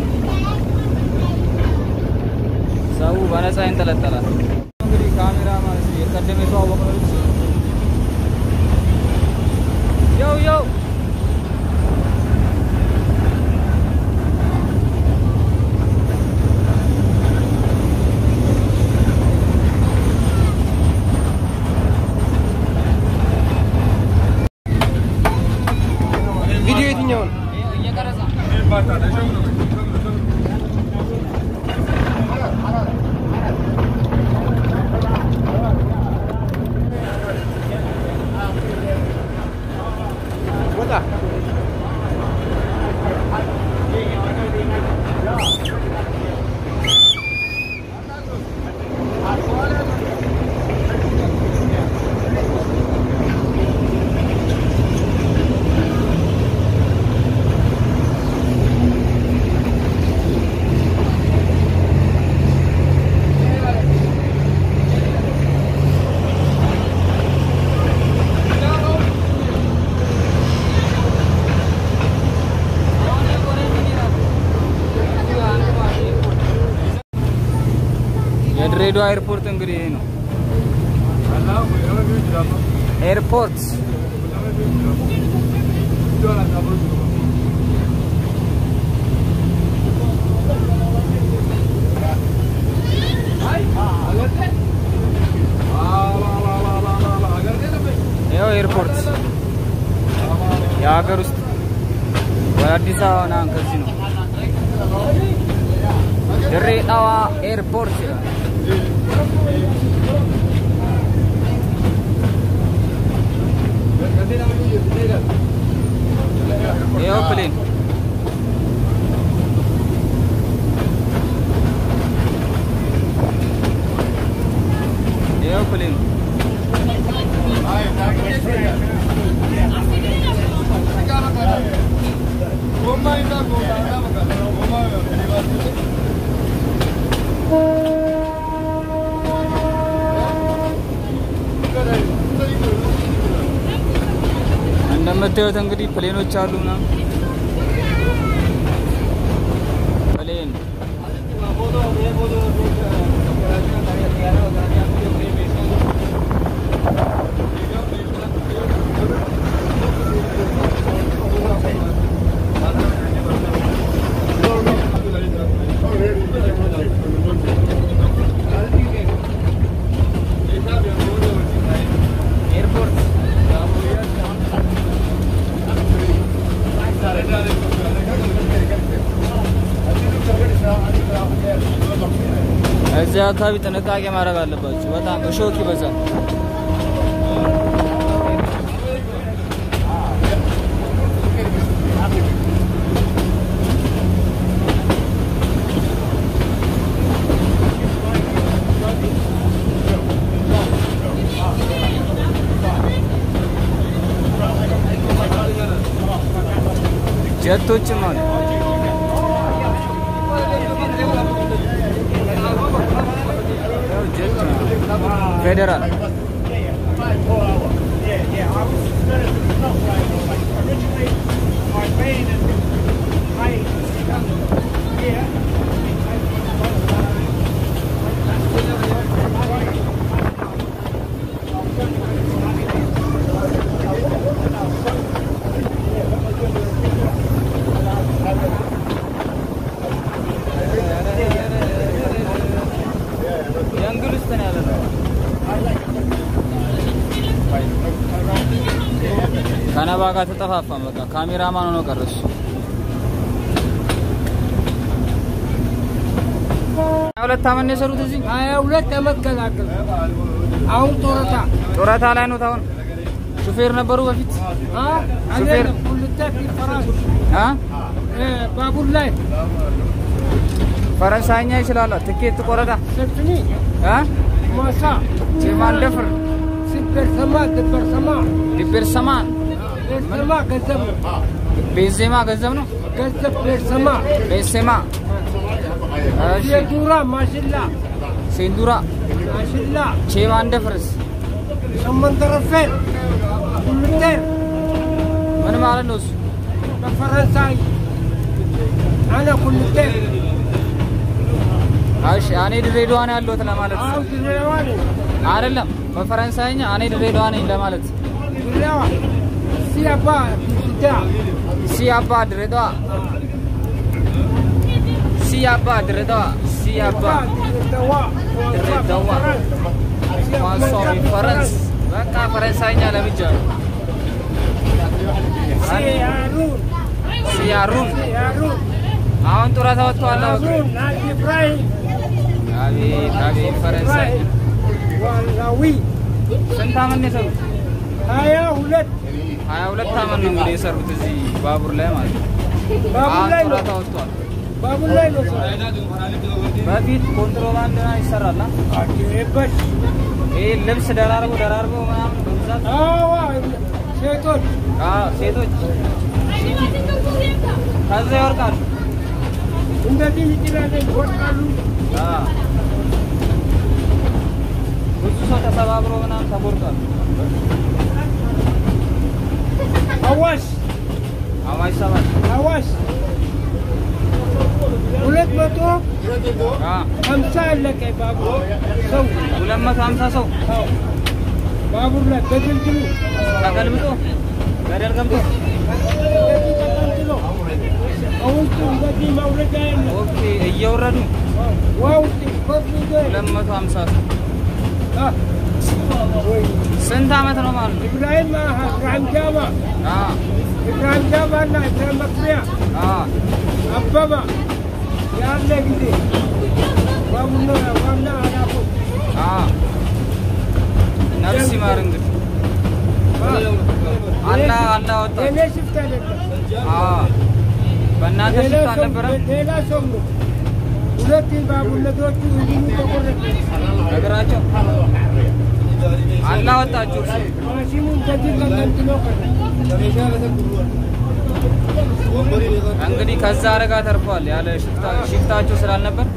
ሰው በነፃ ይንጠለጠላል። እንግዲህ ካሜራማን የድሬዳዋ ኤርፖርት እንግዲህ ይሄ ነው። ኤርፖርት ይኸው ኤርፖርት የሀገር ውስጥ ወደ አዲስ አበባ ምናምን ከዚህ ነው። ድሬዳዋ ኤርፖርት ይላል። ይኸው ፕሌን ይኸው ፕሌን እንደምታዩት እንግዲህ ፕሌኖች አሉ ምናምን ፕሌን ኤርፖርት እዚህ አካባቢ ጥንቃቄ ማድረግ አለባችሁ። በጣም እሾክ ይበዛል። ጀቶችም አሉ። ጀት ነው። ፌዴራል የእንግሊዝ ነው ያለ ነው። ከነባ ጋር ተጠፋፋን። በቃ ካሜራማን ሆኖ ቀረ እሱ። ሀያ ሁለት አመት ነው የሰሩት እዚህ
ሀያ ሁለት ዓመት ገላገል አሁን ጡረታ
ጡረታ ላይ ነው። አሁን ሹፌር ነበሩ በፊት ሹፌር
ሁልተ ፈራስ
አ
ባቡር ላይ
ፈረንሳይኛ ይችላል። ትኬት ቆረጣ
ሰልፍኒ
አ
ማሳ
ቼማንደፍር
ሲበርሰማ ድበርሰማ
ዲቤርሰማ
ቤርሰማ ገንዘብ ነው።
ቤዜማ ገንዘብ ነው።
ገንዘብ ቤርሰማ
ቤሴማ እሺ
የዱራ ማሽላ
ሴንዱራ
ማሽላ
ቼማንደፍርስ
ሰመንተረፌር ሁልቴር
ምን ማለት ነው እሱ?
በፈረንሳይ አነ ሁልቴር
እሺ እኔ ድሬዳዋ ነው ያለሁት ለማለት
አሁን ድሬዳዋ ነኝ።
አይደለም። በፈረንሳይኛ እኔ ድሬዳዋ ነኝ ለማለት
ድሬዳዋ ሲያባ ቢዳ
ሲ አባ ድሬዳዋ ሲ አባ ድሬዳዋ ሲ አባ
ድሬዳዋ
ድሬዳዋ ኳንሶ ፈረንስ በቃ ፈረንሳይኛ ለምጃለሁ።
ሲያሩን
ሲያሩን
ሲያሩን
አሁን ጡረታ ወጥተዋል።
ራሱ ናዚ ኢብራሂም
አቤት አቤት ፈረንሳይ
ኢብራሂም ዋላዊ
ስንት አመት ነው የሰሩት?
ሀያ ሁለት
ሀያ ሁለት አመት ነው እንግዲህ የሰሩት እዚህ ባቡር ላይ ማለት ነው።
ባቡር
አሁን
ላይ ነው
ጡረታ ወጥተዋል።
ባቡር ላይ ነው ሰው
በፊት ኮንትሮባንድ ይሰራል። አ?
አገበሽ
ይህ ልብስ ደራርቦ ደራርቦ ምናምን በብዛት
አዋ ሴቶች
አዎ፣ ሴቶች ከዛ ይወርቃሉ።
እንደዚህ ይችላለን ይወድቃሉ።
አዎ። ብዙ ሰው ተሰባብሮ ምናምን ተጎድቷል።
አዋሽ
አዋሽ ሰባት
አዋሽ ሁለት መቶ
አዎ፣
ሀምሳ አለቀ ባቡር ሰው
ሁለት መቶ ሀምሳ ሰው
አዎ፣ ባቡር ላይ በድልድሉ
ተገልብጦ ገደል ገብቶ
እንደዚህ ተቀንጥሎ ከውስጡ እንደዚህ መውረጃ የለም።
ኦኬ፣ እየወረዱ
ውሃ ውስጥ ኮፍ ይዞ
ሁለት መቶ ሀምሳ ሰው
አ፣ ወይ
ስንት አመት ነው ማለት ነው?
ኢብራሂም አሀ፣ ኢብራሂም ጃማ
አዎ፣
ኢብራሂም ጃማ እና ኢብራሂም መክሪያ
አዎ።
አበባ ያለ ጊዜ ባቡና ዋና ኃላፊዎች
አዎ። ነፍስ ይማር እንግዲህ አላህ አላህ ወጣ።
የኔ ሽፍት አይደለም።
አዎ፣ በእናንተ
ሌላ
ሽፍት
ሰው-
አልነበረም?
ሌላ ሰው ነው። ሁለት ባቡር ነዶቹ እዚሁ ተቆረጠ።
ነገራቸው አላህ ወጣችሁ። እርሱ
ማሽኑ እንደዚህ ተንጠልጥሎ ቀረ።
እንግዲህ ከዛ አደጋ ተርፏል። ያለ ሽፍታ- ሽፍታቸው ስላልነበር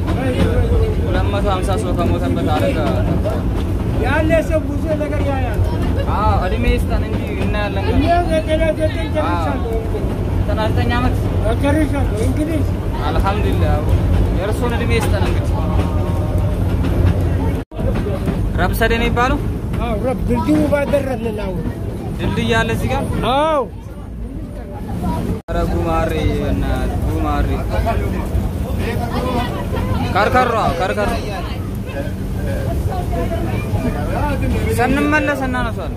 250 ሰው ከሞተበት አደጋ ተርፏል።
ያለ ሰው ብዙ ነገር ያያል።
አዎ እድሜ ይስጠን እንጂ እናያለን።
እኔ ዘጠና ዘጠኝ ጨርሻለሁ።
ዘጠና ዘጠኝ ዓመት
ጨርሻለሁ። እንግዲህ
አልሐምዱሊላህ። የእርሶን እድሜ ይስጠን እንግዲህ። ረብሰዴ ነው የሚባለው
አዎ ረብ ድልድዩ ባደረስን አሁን
ድልድይ አለ እዚህ ጋር።
አዎ
ኧረ ጉማሬ እናት ጉማሬ ከርከሮ ከርከሮ ስንመለስ እናነሷለን።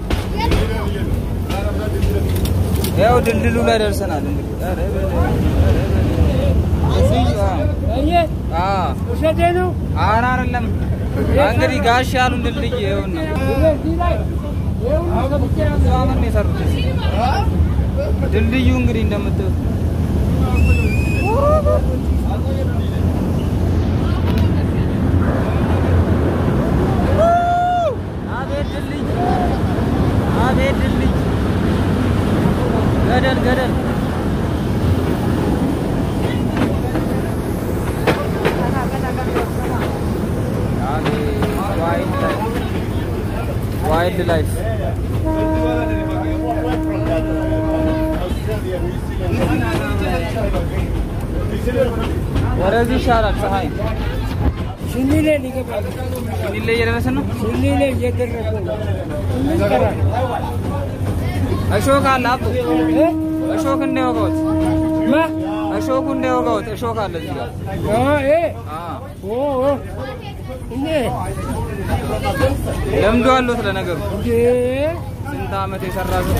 ያው ድልድሉ ላይ ደርሰናል። እንግዲህ ኧረ በለው፣ ኧረ በለው። እዚህ
አየህ
አዎ
ውሸቴ ነው።
ኧረ አይደለም እንግዲህ ጋሽ ያሉን ድልድይ ይኸውና
እዚህ ላይ ይኸውልህ ገብቼ
ብዙ ዓመት ነው የሰሩት እዚህ። ድልድዩ እንግዲህ እንደምታዩት አቤት ድልድይ አቤት ድልድይ ገደል ገደል አቤት ዋይልድ ላይፍ ዋይልድ ላይፍ ወደዚህ ይሻላል። ፀሐይ
ሽኒሌ ሊገባል
ሚለ እየደረስን ነው።
ሽኒሌ እየደረሰ ነው። ምን ይሰራል?
እሾክ አለ አቦ
እ?
እሾክ እንዳይወጋዎት
ማ
እሾኩ እንዳይወጋዎት እሾክ አለ እዚህ ጋር።
አ ኤ
አ
ኦ ኦ እኔ
ለምዶ አለዎት ለነገሩ
እንዴ
ስንት ዓመት የሰራ ሰው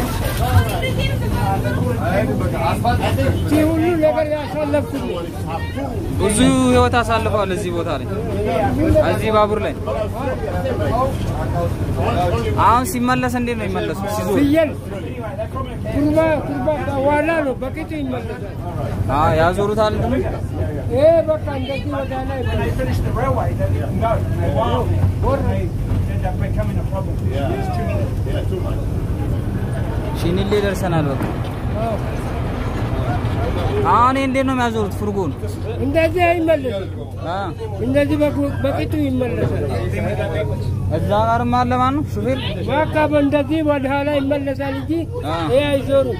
እዚህ ሁሉ ነገር ያሳለፍኩት
ብዙ ህይወት አሳልፈዋል እዚህ ቦታ ላይ እዚህ ባቡር ላይ። አሁን ሲመለስ እንዴት ነው የሚመለሱት? ሲዞር
ፍየል ኩርባ ኩርባ በኋላ ነው በቂቱ ይመለሳል።
አ ያዞሩታል እንትኑ
ይሄ በቃ እንደዚህ ወደ ላይ
ሺኒሌ ደርሰናል። በቃ አሁን ይሄ እንዴት ነው የሚያዞሩት ፉርጎን?
እንደዚህ አይመለስም።
አ
እንደዚህ በቁ- በቂቱ ይመለሳል።
እዛ ጋርም አለ ማን ነው ሹፌር?
በቃ እንደዚህ ወደ ኋላ ይመለሳል እንጂ
አ
ይሄ አይዞሩም።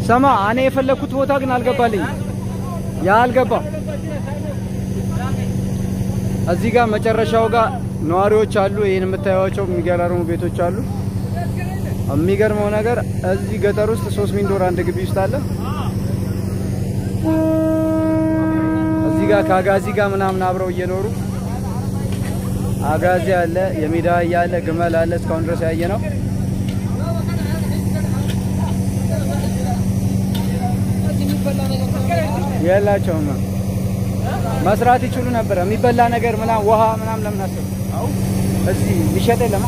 ሰማ እኔ የፈለኩት ቦታ ግን አልገባልኝ። ያ አልገባም። እዚህ ጋር መጨረሻው ጋር ነዋሪዎች አሉ። ይህን የምታዩቸው የሚገራርሙ ቤቶች አሉ። የሚገርመው ነገር እዚህ ገጠር ውስጥ ሶስት ሚንዶር አንድ ግቢ ውስጥ አለ። እዚህ ጋር ከአጋዚ ጋር ምናምን አብረው እየኖሩ አጋዚ አለ፣ የሜዳ አህያ አለ፣ ግመል አለ። እስካሁን ድረስ ያየ ነው። የላቸውም። መስራት ይችሉ ነበር። የሚበላ ነገር ምናምን ውሃ ምናምን ለምን አሰቡ? እዚህ የሚሸጥ የለም።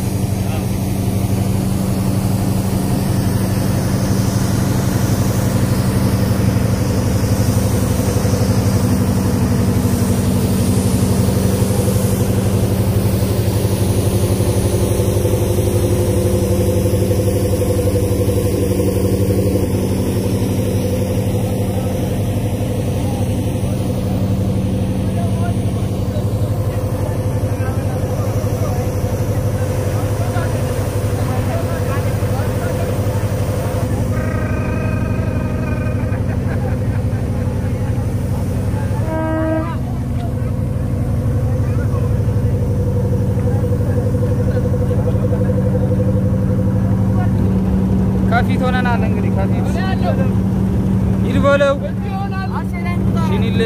ከፊት ሆነናል እንግዲህ ከፊት ሂድ በለው ሽኒል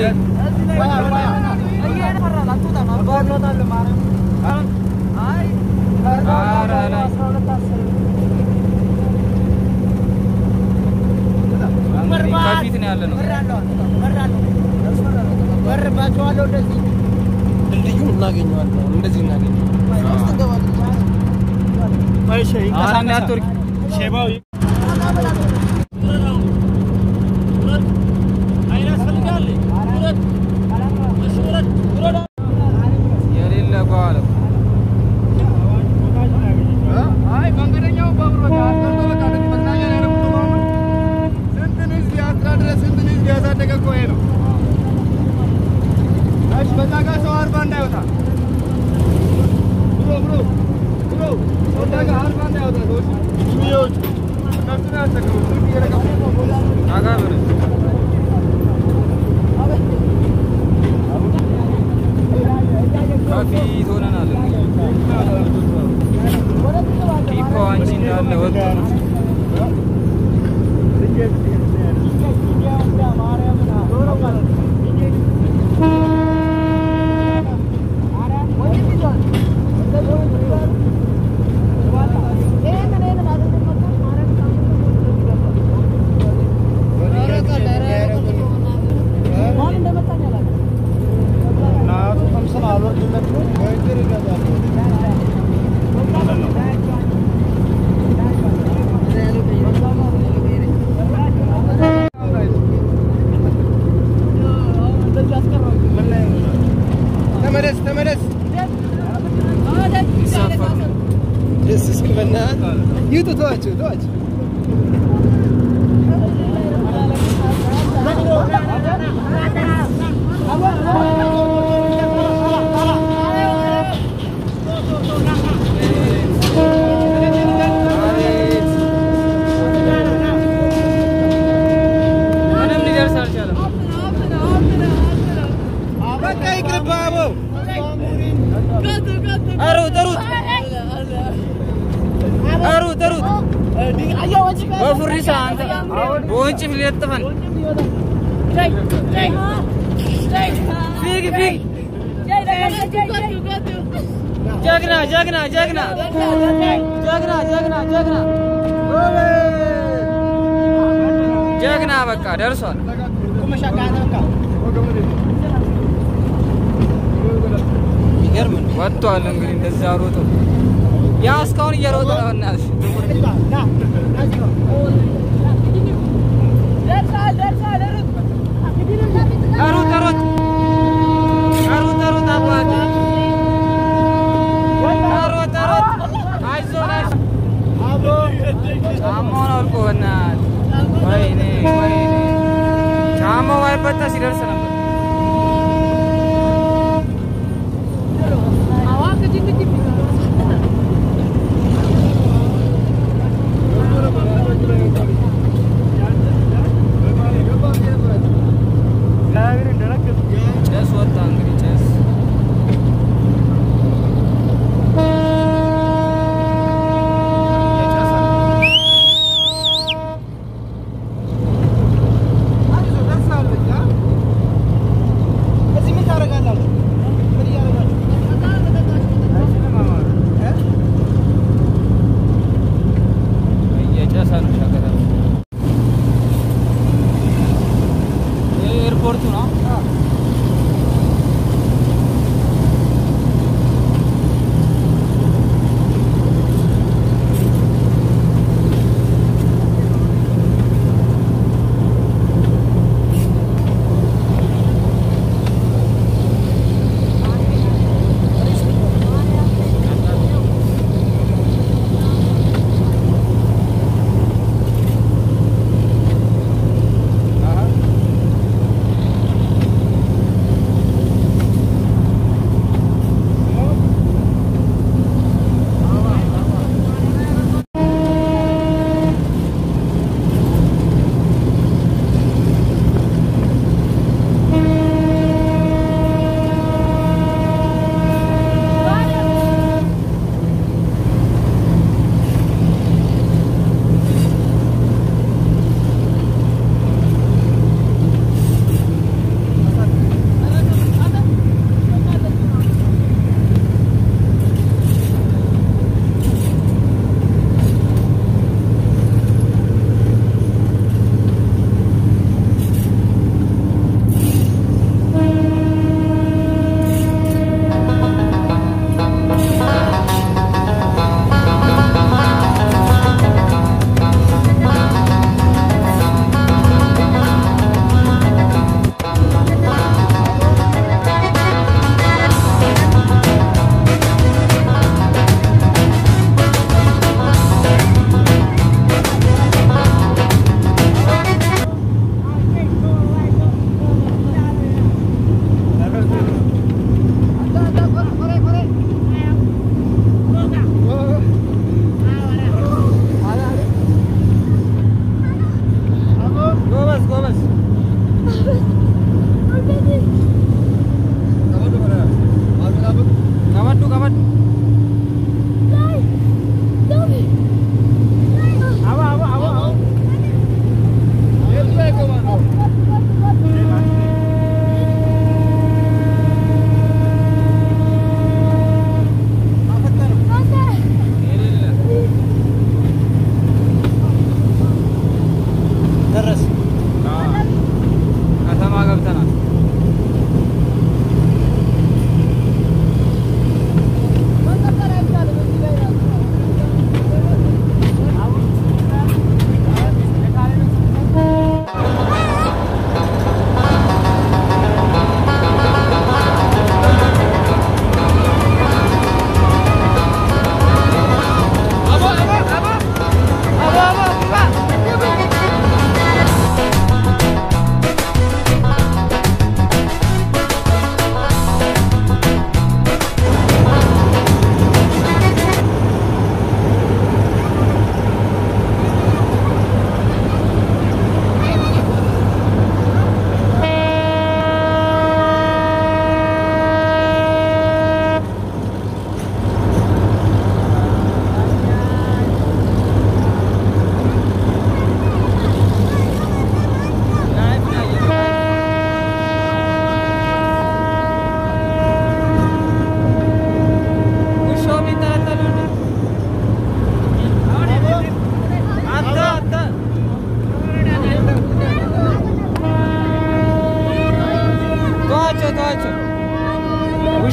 ኧረ ላይ እንግዲህ ከፊት ነው ያለ ነው።
ድልድዩን እናገኘዋለን። እንደዚህ እናገኘዋለን።
ኧረ እንዳትወርቂ የሌለ በኋላ
አይ መንገደኛው ባቡር በቃ አስቀርቶ በቃ እንደዚህ መዝናኛ ላይ ነው የምትውለው አሁን። ስንትን ህዝብ ያስተዳደረ ስንትን ህዝብ ያሳደገ እኮ ይሄ ነው። እሺ በዛ ጋር ሰው አርባ እንዳይወጣ ብሎ ብሎ ብሎ ሰው እዛ ጋር አርባ እንዳይወጣ ሰዎች ሽሚዎች እነሱ ነው ያስቸገሩት። ስልክ እየለቀሙ
ጠጋ በለው ከፊት ሆነናል እንግዲህ ቲፖ አንቺ እንዳለ ወጡ
ተመለስ ተመለስ
ይሳፈሩ
ደስ እስኪ በእናትህ ይውጡ ተዋቸው ተዋቸው
አቤት ምንም ሊደርስ አልቻለም።
በቃ ይቅርብህ አቦ
ሩጥ ሩጥ ሩጥ ሩጥ በፉሪሳ አንተ በወንጭፍ ሊለጥፈን ፊግ ፊግ ጀግና ጀግና ጀግና ጀግና ጀግና ጀግና ጀግና በቃ ደርሷል።
ይገርም ነው
ወጥቷል እንግዲህ እንደዛ ሮጦ ያ እስካሁን እየሮጠ ነው። እናትሽ ሩጥ ሩጥ ሩጥ ሩጥ አባቴ ሩጥ ሩጥ አይዞህ አይዞህ ጫማውን አውልቆ በእናትህ ወይኔ ወይኔ ጫማው ባይበጠስ ይደርስ ነበር።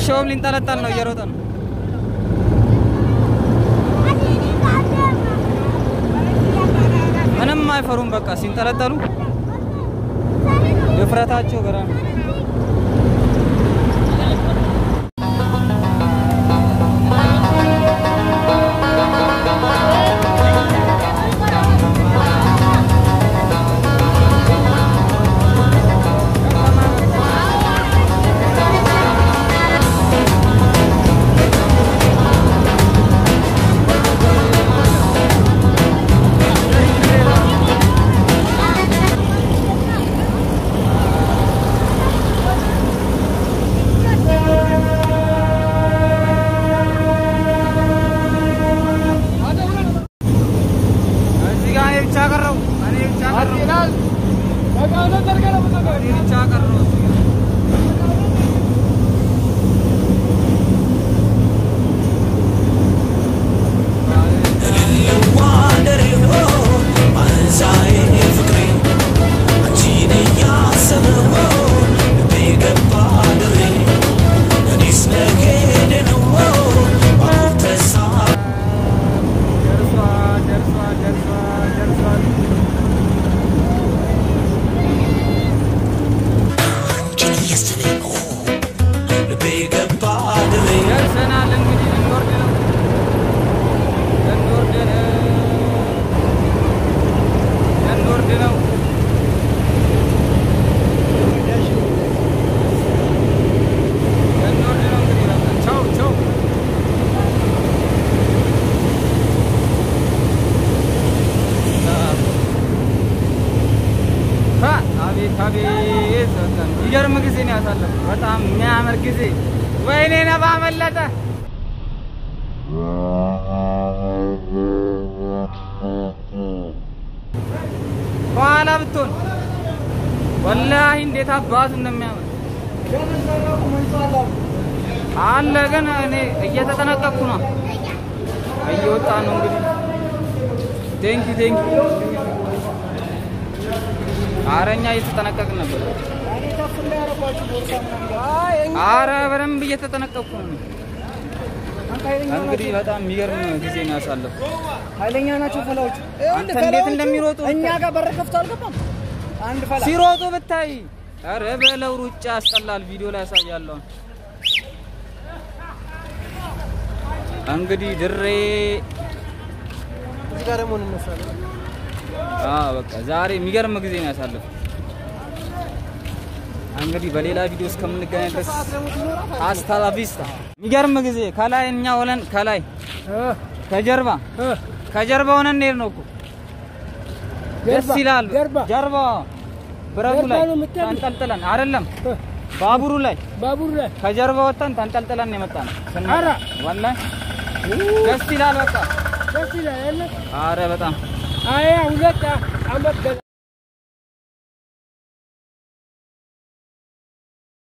ጋሻውም ሊንጠለጠል ነው፣ እየሮጠ ነው። ምንም አይፈሩም። በቃ ሲንጠለጠሉ ድፍረታቸው ገራሚ ነው። እዚህ ጋር እኔ ብቻ ቀረው። እኔ ብቻ ቀረው። እኔ ብቻ ቀረው እዚህ ጋር። ደርሷል፣ ደርሷል፣ ደርሷል፣ ደርሷል። ደርሰናል። እንግዲህ ልንወርድ ነው፣ ልንወርድ ነው፣ ልንወርድ ነው። ልንወርድ ነው እንግዲህ በቃ ቻው ቻው። ሀ አቤት አቤት በጣም የሚገርም ጊዜ ነው ያሳለፍኩት። በጣም የሚያምር ጊዜ። ወይኔ ነባ መለጠ። ከኋላ ብትሆን ወላሂ እንዴት አባቱ እንደሚያምር አለ። ግን እኔ እየተጠነቀቅኩ ነው፣ እየወጣ ነው እንግዲህ። ቴንኪ ቴንኪ አረኛ እየተጠነቀቅን ነበር። አረ በደንብ እየተጠነቀቅኩ ነው። እንግዲህ በጣም የሚገርም ጊዜ ነው ያሳለፍኩት።
ኃይለኛ ናቸው ፈላዎቹ።
አንተ እንዴት እንደሚሮጡ
እኛ ጋር በር ከፍቶ አልገባም። አንድ ፈላ
ሲሮጡ ብታይ፣ አረ በለው ሩጫ ያስጠላል። ቪዲዮ ላይ ያሳያለሁ። እንግዲህ ድሬ
እዚህ ጋር ደግሞ እንነሳለን።
አዎ በቃ ዛሬ የሚገርም ጊዜ ነው ያሳለፍኩት። እንግዲህ በሌላ ቪዲዮ እስከምንገናኝ ድረስ አስታ ላ ቪስታ። የሚገርም ጊዜ ከላይ እኛ ሆነን ከላይ ከጀርባ ከጀርባ ሆነን እንሄድ ነው እኮ ደስ ይላል።
ጀርባ
ጀርባ ብረቱ
ጀርባ
ላይ
ነው የምትሄዱት?
ተንጠልጥለን አይደለም ባቡሩ ላይ
ባቡር ላይ
ከጀርባ ወጥተን ተንጠልጥለን የመጣ ነው።
ኧረ!
ወላሂ ደስ ይላል። በቃ
ደስ ይላል።
አረ በጣም
አያ ሁለት አመት